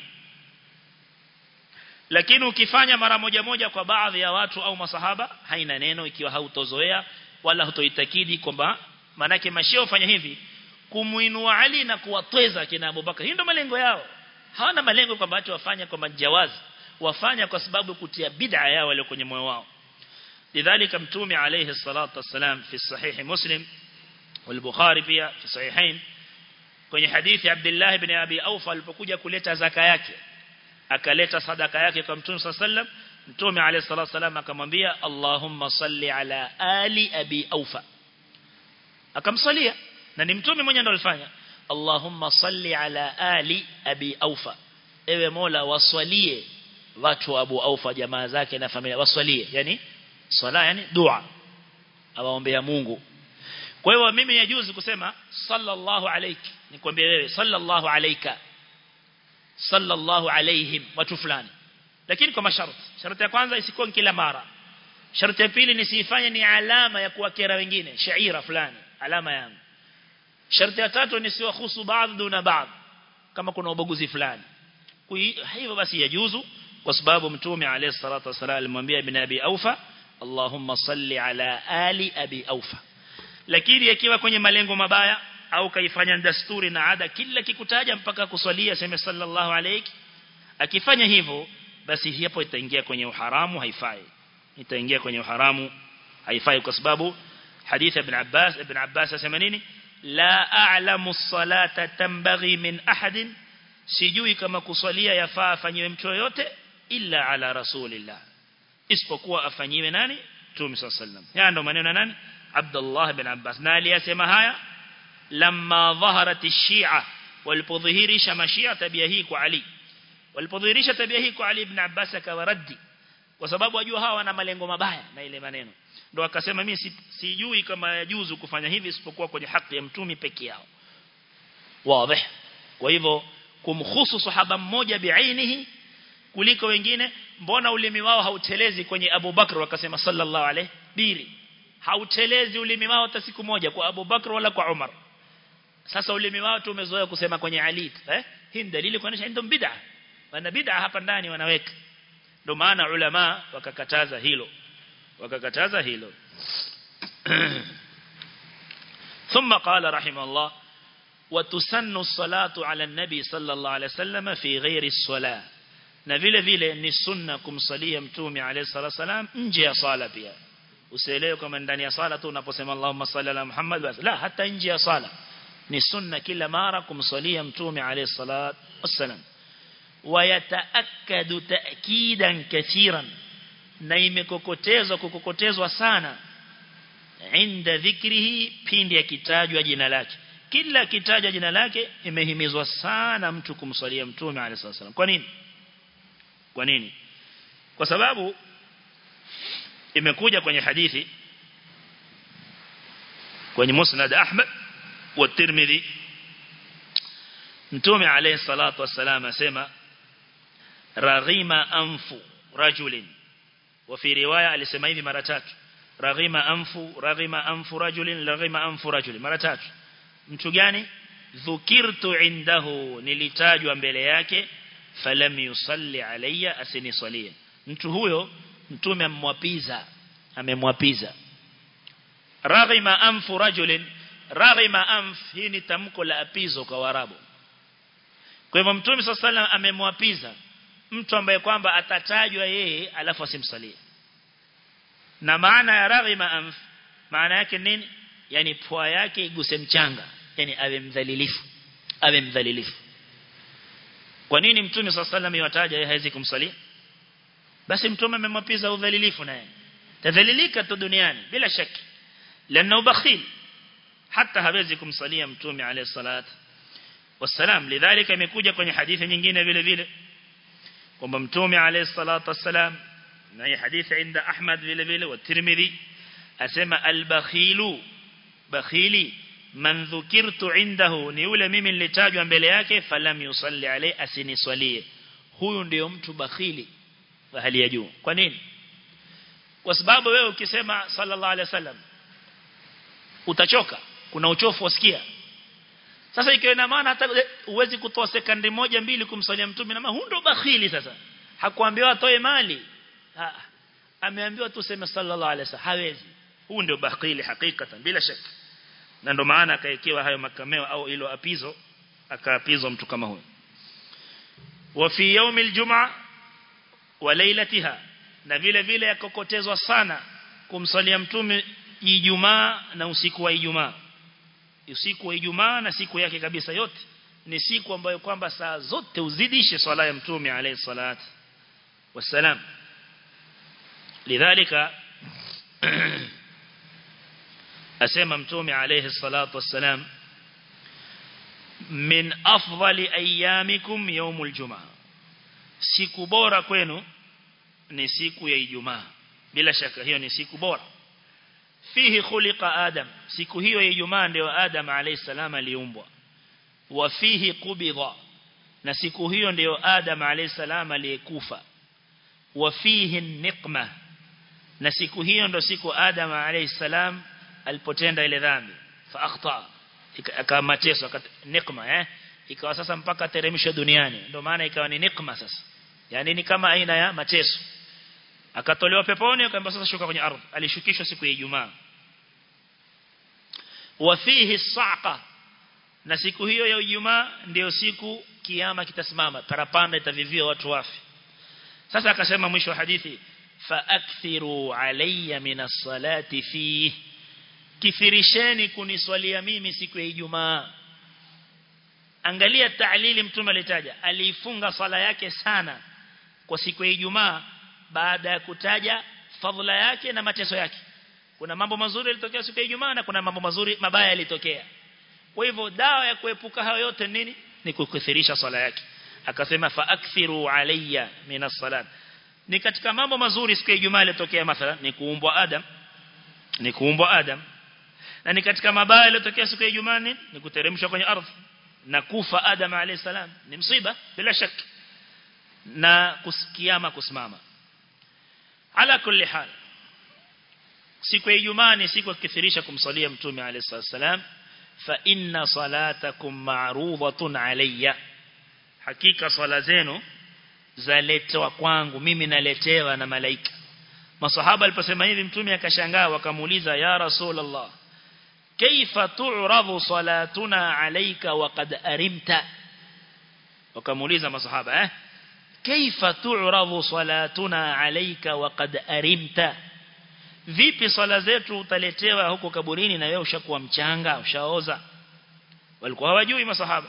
lakini ukifanya mara moja moja kwa baadhi ya watu au masahaba haina neno ikiwa hautozoea wala hutoitakidi kwamba manake mashia ufanya hivi kumuinua Ali na kuwatweza kina Abubakar hii ndio malengo yao hawana malengo kwamba watu wafanya kwa majawazi wafanya kwa sababu kutia bid'a yao walio kwenye moyo wao lidhalika mtume alayhi salatu wassalam fi sahihi muslim والبخاري pia في صحيحين kwenye hadithi Abdullah ibn Abi Aufa alipokuja kuleta zaka yake akaleta sadaka yake kwa Mtume sallam Mtume alayhi salatu wasallam akamwambia Allahumma salli ala ali Abi Aufa akamsalia na ni mtume mwenyewe ndo alifanya Allahumma salli ala ali abi aufa ewe Mola waswalie watu wa Abu Aufa jamaa zake na familia waswalie yani swala yani dua awaombea Mungu kwa hiyo mimi yajuzu kusema sallallahu alayki nikwambie wewe sallallahu alayka sallallahu alayhim watu fulani lakini kwa masharti sharti ya kwanza isikuwa kila mara sharti ya pili nisifanye ni alama ya kuwakera wengine shaira fulani alama yangu sharti ya tatu nisiwahusu baadhi duna baadhi kama kuna ubaguzi fulani hivyo basi yajuzu kwa sababu mtume alayhi salatu wasallam alimwambia ibn abi aufa Allahumma salli ala ali abi aufa lakini ikiwa kwenye malengo mabaya au kaifanya dasturi na ada kila kikutaja mpaka kuswalia sema sallallahu alayki akifanya hivyo basi hapo itaingia kwenye uharamu haifai itaingia kwenye uharamu haifai kwa sababu hadith ibn Abbas ibn Abbas asema nini la a'lamu as-salata tambaghi min ahadin sijui kama kuswalia yafaa afanyiwe mtu yote illa ala rasulillah isipokuwa afanyiwe nani Mtume صلى الله عليه وسلم haya ndo maneno nani Abdullah ibn Abbas na aliyasema haya lamma dhaharat ash-shi'a walipodhihirisha mashia tabia hii kwa Ali walipodhihirisha tabia hii kwa Ali ibn Abbas akawaradi kwa sababu wajua hawa wana malengo mabaya na ile maneno ndo akasema mimi si, sijui kama yajuzu kufanya hivi isipokuwa kwenye haki ya mtumi peke yao wazi kwa hivyo kumhusu sahaba mmoja biainihi kuliko wengine mbona ulimi wao hautelezi kwenye Abu Bakr wakasema sallallahu alayhi biri hautelezi ulimi wao hata siku moja kwa Abu Bakr wala kwa Umar sasa ulimi wao tumezoea kusema kwenye Ali eh hii ni dalili kuonyesha ndio bid'a wana bid'a hapa ndani wanaweka ndio maana ulama wakakataza hilo wakakataza hilo ثم قال رحمه الله وتسن الصلاة على النبي صلى الله عليه وسلم في غير الصلاة na vile vile ni sunna kumsalia mtume alayhi salatu wasalam nje ya sala pia usielewe kama ndani ya sala tu unaposema Allahumma salli ala Muhammad basi la hata nje ya sala ni sunna kila mara kumsalia mtume alayhi salatu wasalam wayataakkadu ta'kidan kathiran na imekokotezwa kukokotezwa sana inda dhikrihi pindi akitajwa jina lake kila kitajwa jina lake imehimizwa sana mtu kumswalia mtume alayhi wasallam kwa nini kwa nini kwa sababu imekuja kwenye hadithi kwenye musnad Ahmad wa Tirmidhi mtume alayhi salatu wasallam asema raghima anfu rajulin wa fi riwaya alisema hivi mara tatu raghima anfu raghima anfu rajulin raghima anfu rajulin mara tatu mtu gani dhukirtu indahu nilitajwa mbele yake falam yusalli alayya asinisalie mtu huyo mtume amwapiza amemwapiza raghima anfu rajulin raghima anf hii ni tamko la apizo kwa warabu kwa hivyo mtume sallallahu amemwapiza mtu ambaye kwamba atatajwa yeye alafu asimsalie na maana ya raghima anf maana yake nini yani pua yake iguse mchanga yani awe mdhalilifu awe mdhalilifu kwa nini mtume sallallahu yataja yeye hawezi kumsalia basi mtume amemwapiza udhalilifu naye tadhalilika tu duniani bila shaki lana ubakhil hata hawezi kumsalia mtume alayhi salatu wasalam lidhalika imekuja kwenye hadithi nyingine vile vile kwamba mtume alayhi salatu wasalam na hii hadithi inda Ahmad vile vile wa Tirmidhi asema al-bakhilu bakhili man dhukirtu indahu ni yule mimi nilitajwa mbele yake falam yusalli alayhi asiniswalie huyu ndio mtu bakhili wa hali ya juu kwa nini kwa sababu wewe ukisema sallallahu alayhi wasallam utachoka kuna uchofu wasikia sasa ikiwa ina maana hata uwezi kutoa sekunde moja mbili kumsalia mtume na huyu ndo bakhili sasa hakuambiwa atoe mali ha, ameambiwa tu sema sallallahu alaihi wasallam hawezi huyu ndio bakhili hakikatan bila shaka na ndo maana akaekewa hayo makameo au ilo apizo akaapizwa mtu kama huyo wa fi yawm aljumaa wa lailatiha na vile vile yakokotezwa sana kumsalia mtume Ijumaa na usiku wa Ijumaa usiku wa Ijumaa na siku yake kabisa yote ni siku ambayo kwamba saa zote uzidishe swala ya mtume alayhi salatu wasalam lidhalika asema mtume alayhi salatu wasalam min afdali ayyamikum yawmul jumaa siku bora kwenu ni siku ya Ijumaa bila shaka hiyo ni siku bora fihi khuliqa adam siku hiyo ya Ijumaa ndio Adam alayhi salam aliumbwa wa fihi qubidha na siku hiyo ndio Adam alayhi salam aliyekufa wa fihi niqma na siku hiyo ndio siku Adam alayhi salam alipotenda ile dhambi fa akhta akamateso niqma eh ikawa sasa mpaka teremsho duniani ndio maana ikawa ni niqma sasa yani ni kama aina ya mateso akatolewa peponi akaamba sasa shuka kwenye ardhi alishukishwa siku ya Ijumaa wa fihi saqa na siku hiyo ya Ijumaa ndio siku kiyama kitasimama parapanda itavivia watu wafi sasa akasema mwisho wa hadithi fa akthiru alayya minas salati fi kithirisheni kuniswalia mimi siku ya Ijumaa angalia ta'lili mtume alitaja aliifunga sala yake sana kwa siku ya Ijumaa baada ya kutaja fadhila yake na mateso yake kuna mambo mazuri yalitokea siku ya Ijumaa na kuna mambo mazuri mabaya yalitokea kwa hivyo dawa ya kuepuka hayo yote nini ni kukithirisha swala yake akasema fa akthiru alayya minas salat ni katika mambo mazuri siku ya Ijumaa yalitokea mathalan ni kuumbwa Adam ni kuumbwa Adam na ni katika mabaya yaliyotokea siku ya Ijumaa ni kuteremshwa kwenye ardhi na kufa Adam alayhi salam ni msiba bila shaka na kusikiama kusimama ala kulli hal siku ya Ijumaa ni siku ya kukithirisha kumsalia mtume alayhi salam fa inna salatakum ma'rudatun alayya hakika swala zenu zaletwa kwangu mimi naletewa na malaika masahaba aliposema hivi mtume akashangaa wakamuuliza ya rasulullah kaifa tu'radu salatuna alayka wa qad arimta wakamuuliza masahaba eh kaifa tu'radu salatuna alayka wa qad arimta vipi swala zetu utaletewa huko kaburini na wewe ushakuwa mchanga ushaoza walikuwa hawajui masahaba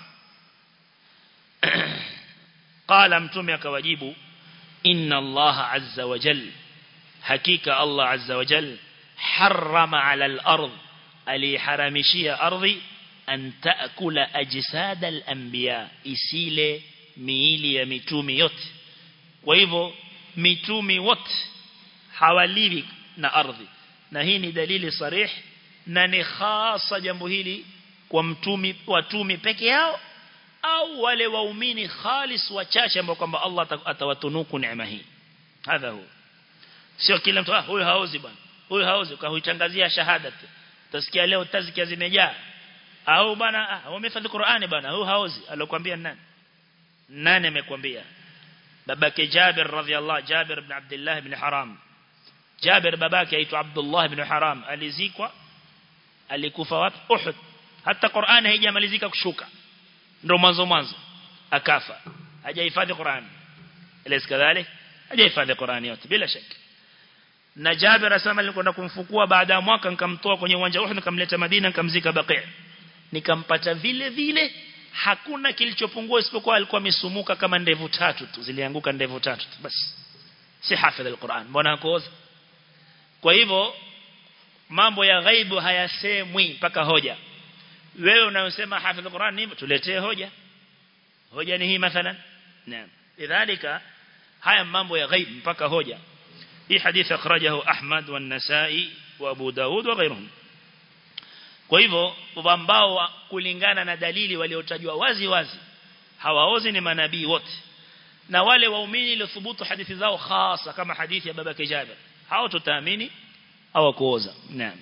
qala mtume akawajibu inna allaha azza wa jalla hakika allah azza wa jalla harrama ala al-ard aliharamishia ardhi an taakula ajsad al-anbiya isile miili ya mitumi yote kwa hivyo mitumi wote hawaliwi na ardhi na hii ni dalili sarih na ni khasa jambo hili kwa mtumi watumi peke yao au wale waumini khalis wachache ambao kwamba Allah atawatunuku neema hii hadha huwa sio kila mtu ah huyu haozi bwana huyu haozi ukahuitangazia shahada utasikia leo tazkia zimejaa au bwana ah umefadhi Qur'ani bwana huyu haozi alokuambia nani nani amekwambia babake Jabir radhiallahu Jabir ibn Abdullah ibn Haram Jabir babake aitwa Abdullah ibn Haram alizikwa alikufa wapi Uhud hata Qur'ani haijamalizika kushuka ndio mwanzo mwanzo akafa hajahifadhi Qur'ani elezi kadhalik hajahifadhi Qur'ani yote bila shaka na Jabir asema nilikwenda kumfukua baada ya mwaka nikamtoa kwenye uwanja Uhud nikamleta Madina nikamzika Baqi nikampata vile vile hakuna kilichopungua isipokuwa alikuwa amesumuka kama ndevu tatu tu zilianguka ndevu tatu tu basi si hafidh alquran mbona hakuoza kwa hivyo mambo ya ghaibu hayasemwi mpaka hoja wewe unayosema hafidh alquran ni tuletee hoja hoja ni hii mathalan naam lidhalika haya mambo ya ghaib mpaka hoja hii hadithi akhrajahu Ahmad wa Nasa'i wa Abu Daud wa ghayruhum kwa hivyo ambao kulingana na dalili waliotajwa wazi wazi hawaozi ni manabii wote na wale waumini waliothubutu hadithi zao hasa kama hadithi ya babake Jabir hao tutaamini hawakuoza naam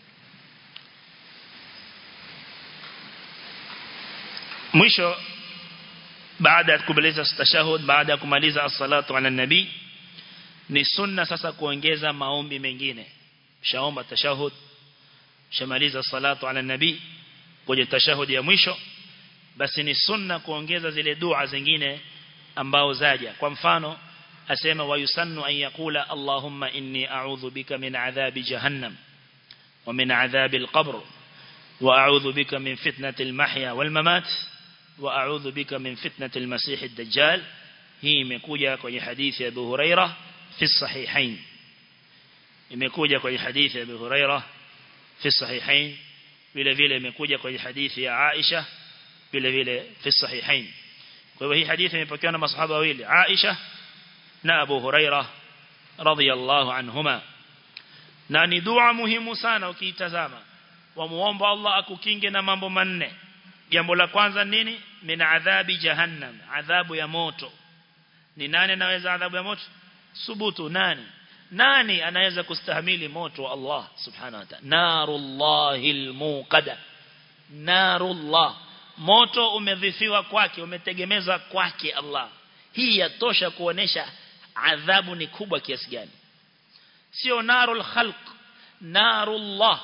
mwisho baada ya kumaliza tashahud baada ya kumaliza as-salatu ala nabii ni sunna sasa kuongeza maombi mengine shaomba tashahud shamaliza salatu ala nabii kwenye tashahudi ya mwisho basi ni sunna kuongeza zile dua zingine ambao zaja kwa mfano asema wayusannu an yakula allahumma inni a'udhu bika min adhabi jahannam wa min adhabi al-qabr wa a'udhu bika min fitnati al-mahya wal mamat wa a'udhu bika min fitnati al-masih ad-dajjal hii imekuja kwenye hadithi ya Abu Hurairah fi sahihain imekuja kwenye hadithi ya Abu Hurairah في الصحيحين vile vile imekuja kwenye hadithi ya Aisha vile vile fi sahihain kwa hivyo hii hadithi imepokewa na masahaba wawili Aisha na Abu Huraira radhiyallahu anhuma na ni dua muhimu sana ukiitazama wamuomba Allah akukinge na mambo manne jambo la kwanza nini min adhabi jahannam adhabu ya moto ni nani anaweza adhabu ya moto subutu nani nani anaweza kustahimili moto wa Allah subhanahu wa ta'ala narullahil muqada narullah moto umedhifiwa kwake umetegemezwa kwake Allah hii yatosha kuonesha adhabu ni kubwa kiasi gani sio narul khalq narullah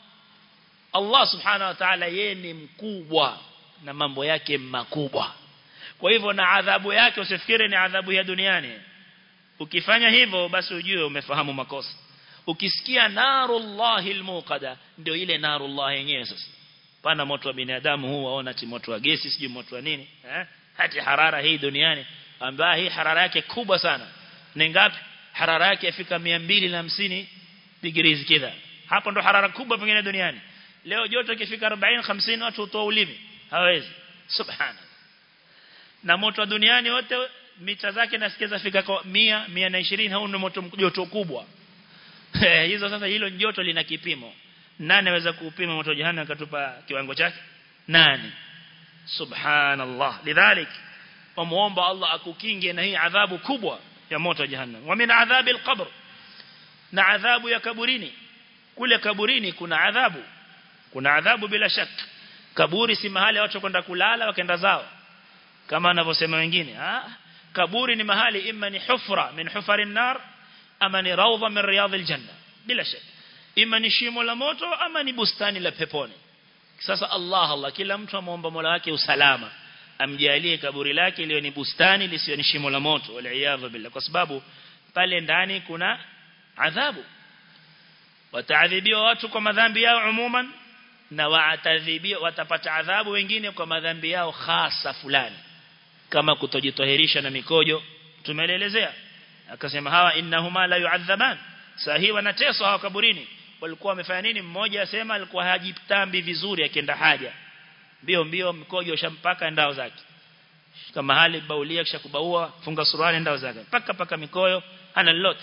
Allah subhanahu wa ta'ala yeye ni mkubwa na mambo yake makubwa kwa hivyo na adhabu yake usifikiri ni adhabu ya duniani ukifanya hivyo basi ujue umefahamu makosa ukisikia narullahi almuqada ndio ile narullah yenyewe sasa pana moto wa binadamu huu waona ti moto wa gesi sijui moto wa nini eh hati harara hii duniani ambayo hii harara yake kubwa sana ni ngapi harara yake ifika 250 degrees kidha hapo ndo harara kubwa pengine duniani leo joto ikifika 40 50 watu utoa ulimi hawezi subhana na moto wa duniani wote mita zake nasikiza fika kwa 100 120 hau ni moto joto kubwa hizo sasa hilo joto lina kipimo nani anaweza kupima moto jahannam akatupa kiwango chake nani subhanallah lidhalik wamuomba Allah akukinge na hii adhabu kubwa ya moto jahannam wa min adhabi alqabr na adhabu ya kaburini kule kaburini kuna adhabu kuna adhabu bila shaka kaburi si mahali watu kwenda kulala wakaenda zao kama anavyosema wengine ah kaburi ni mahali imma ni hufra min hufari nar ama ni rawdha min riyadhil janna bila shaka ima ni shimo la moto ama ni bustani la peponi sasa Allah Allah kila mtu amuomba Mola wake usalama amjalie kaburi lake liwe ni bustani lisiwe ni shimo la moto wal billah kwa sababu pale ndani kuna adhabu wataadhibiwa watu kwa madhambi yao umuman na waatadhibiwa watapata adhabu wengine kwa madhambi yao hasa fulani kama kutojitoherisha na mikojo tumeelezea akasema hawa innahuma la yu'adhaban sahi wanateswa hawa kaburini walikuwa wamefanya nini mmoja asema alikuwa hajitambi vizuri akienda haja mbio mbio mkojo ushampaka ndao zake kama hali baulia kisha kubaua funga suruali ndao zake paka paka mikoyo hana lolote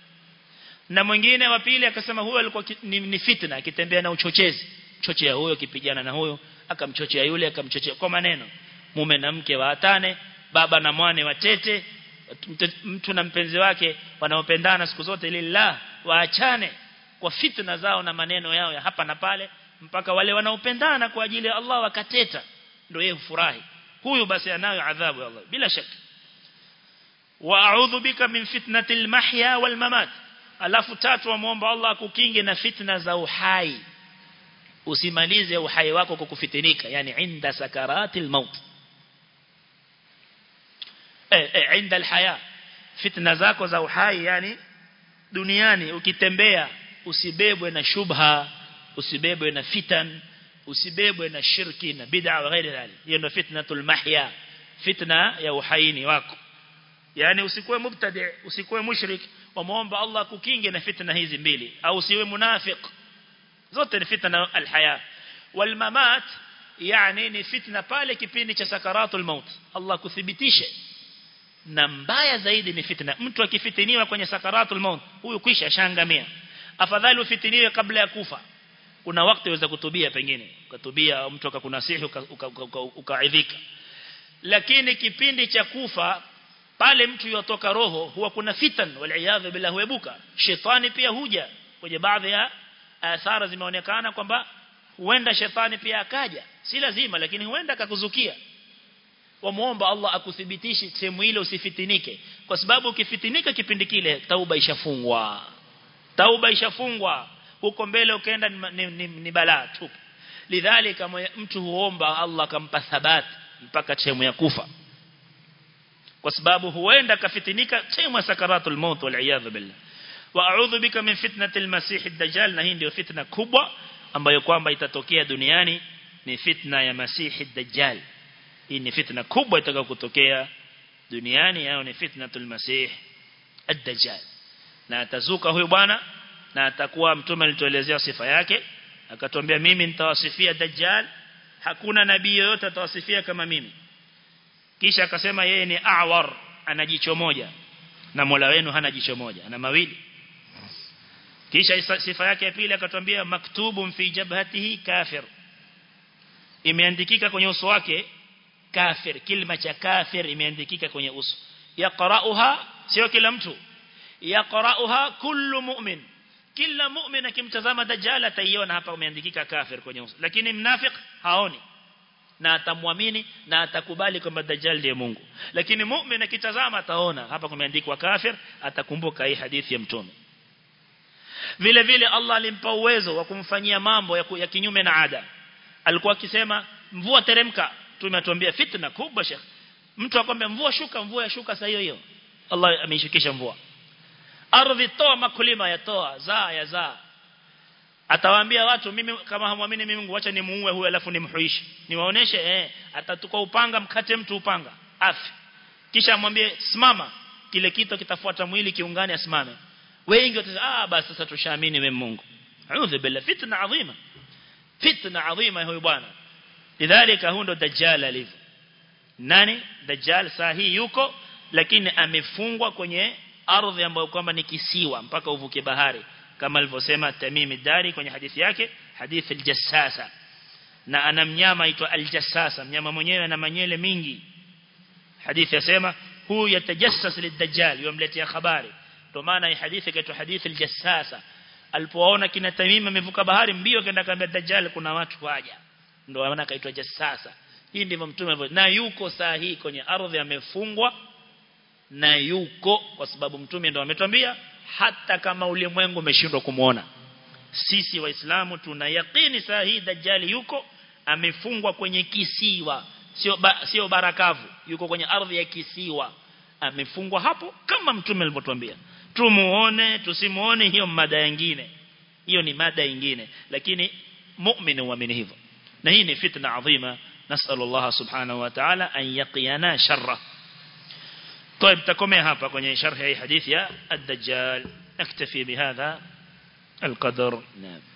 na mwingine wa pili akasema huyo alikuwa ni, ni fitna akitembea na uchochezi chochea huyo kipigana na huyo akamchochea yule akamchochea kwa maneno mume na mke waatane baba na mwane watete mtu na mpenzi wake wanaopendana siku zote lillah waachane kwa fitna zao na maneno yao ya hapa na pale mpaka wale wanaopendana kwa ajili ya Allah wakateta ndio yeye hufurahi huyu basi anayo adhabu ya Allah bila shaka wa a'udhu bika min fitnatil mahya wal mamat alafu tatu wamuomba Allah akukinge na fitna za uhai usimalize uhai wako kwa kufitinika yani inda sakaratil maut eh, eh inda alhaya fitna zako za uhai yani duniani ukitembea usibebwe na shubha usibebwe na fitan usibebwe na shirki na bid'a wa ghairi dhalik hiyo ndio fitnatul mahya fitna ya uhaini wako yani usikuwe mubtadi usikuwe mushrik wamuomba Allah kukinge na fitna hizi mbili au usiwe munafiq zote ni fitna alhaya wal mamat yani ni fitna pale kipindi cha sakaratul maut Allah kuthibitishe na mbaya zaidi ni fitna mtu akifitiniwa kwenye sakaratul maut huyu kwisha shangamia afadhali ufitiniwe kabla ya kufa kuna wakati waweza kutubia pengine ukatubia mtu akakunasihi ukaidhika lakini kipindi cha kufa pale mtu yotoka roho huwa kuna fitan wal bila huebuka shetani pia huja kwenye baadhi ya athara zimeonekana kwamba huenda shetani pia akaja si lazima lakini huenda akakuzukia wamuomba Allah akuthibitishe sehemu ile usifitinike kwa sababu ukifitinika kipindi kile tauba ishafungwa tauba ishafungwa huko mbele ukaenda ni, ni, ni balaa tu lidhalika mtu huomba Allah akampa thabat mpaka sehemu ya kufa kwa sababu huenda kafitinika sehemu ya sakaratul maut wal iyad billah wa a'udhu bika min fitnatil masih ad-dajjal na hii ndio fitna kubwa ambayo kwamba itatokea duniani ni fitna ya masih ad-dajjal hii ni fitna kubwa itakayo kutokea duniani yao ni fitnatul masih ad-dajjal na atazuka huyu bwana na atakuwa mtume alituelezea sifa yake akatuambia mimi nitawasifia dajjal hakuna nabii yoyote atawasifia kama mimi kisha akasema yeye ni awar ana jicho moja na Mola wenu hana jicho moja ana mawili kisha sifa yake ya pili akatwambia maktubun fi jabhatihi kafir imeandikika kwenye uso wake kafir kilima cha kafir imeandikika kwenye uso yaqra'uha sio kila mtu yaqra'uha kullu mu'min kila mu'min akimtazama dajjal ataiona hapa umeandikika kafir kwenye uso lakini mnafik haoni na atamwamini na atakubali kwamba dajjal ndiye Mungu lakini mu'min akitazama ataona hapa kumeandikwa kafir atakumbuka hii hadithi ya mtume vile vile Allah alimpa uwezo wa kumfanyia mambo ya, ya kinyume na ada alikuwa akisema mvua teremka tumetuambia fitna kubwa shekh mtu akwambia mvua shuka mvua yashuka saa hiyo hiyo Allah ameishukisha mvua ardhi toa makulima yatoa zaa ya zaa atawaambia watu mimi kama hamwamini mimi Mungu acha nimuue huyu alafu nimhuishi niwaoneshe eh atatuka upanga mkate mtu upanga afi kisha amwambie simama kile kitu kitafuata mwili kiungane asimame wengi watasema ah basi sasa tushaamini wewe Mungu a'udhu billahi fitna adhima fitna adhima huyu bwana lidhalika huyo ndo dajjal alivyo nani dajjal sahi yuko lakini amefungwa kwenye ardhi ambayo kwamba ni kisiwa mpaka uvuke bahari kama alivyosema Tamim Dari kwenye hadithi yake hadithi al-Jassasa na ana mnyama aitwa al-Jassasa mnyama mwenyewe ana manyele mingi hadithi yasema huyu yatajassas lid-dajjal yomletea habari ndio maana hii hadithi inaitwa hadithi al-Jassasa alipoona kina Tamim amevuka bahari mbio kaenda kaambia dajjal kuna watu waja ndio maana kaitwa Jassasa hii ndivyo mtume na yuko saa hii kwenye ardhi amefungwa na yuko kwa sababu mtume ndio ametuambia hata kama ulimwengu umeshindwa kumuona sisi waislamu tuna yakini saa hii dajjali yuko amefungwa kwenye kisiwa sio ba, sio barakavu yuko kwenye ardhi ya kisiwa amefungwa hapo kama mtume alivyotuambia tumuone tusimuone hiyo mada nyingine hiyo ni mada nyingine lakini muumini huamini hivyo na hii ni fitna adhima نسأل الله سبحانه وتعالى أن يقينا شره طيب تكمي هapa kwenye sharh hii hadithi ya الدجال نكتفي بهذا القدر نعم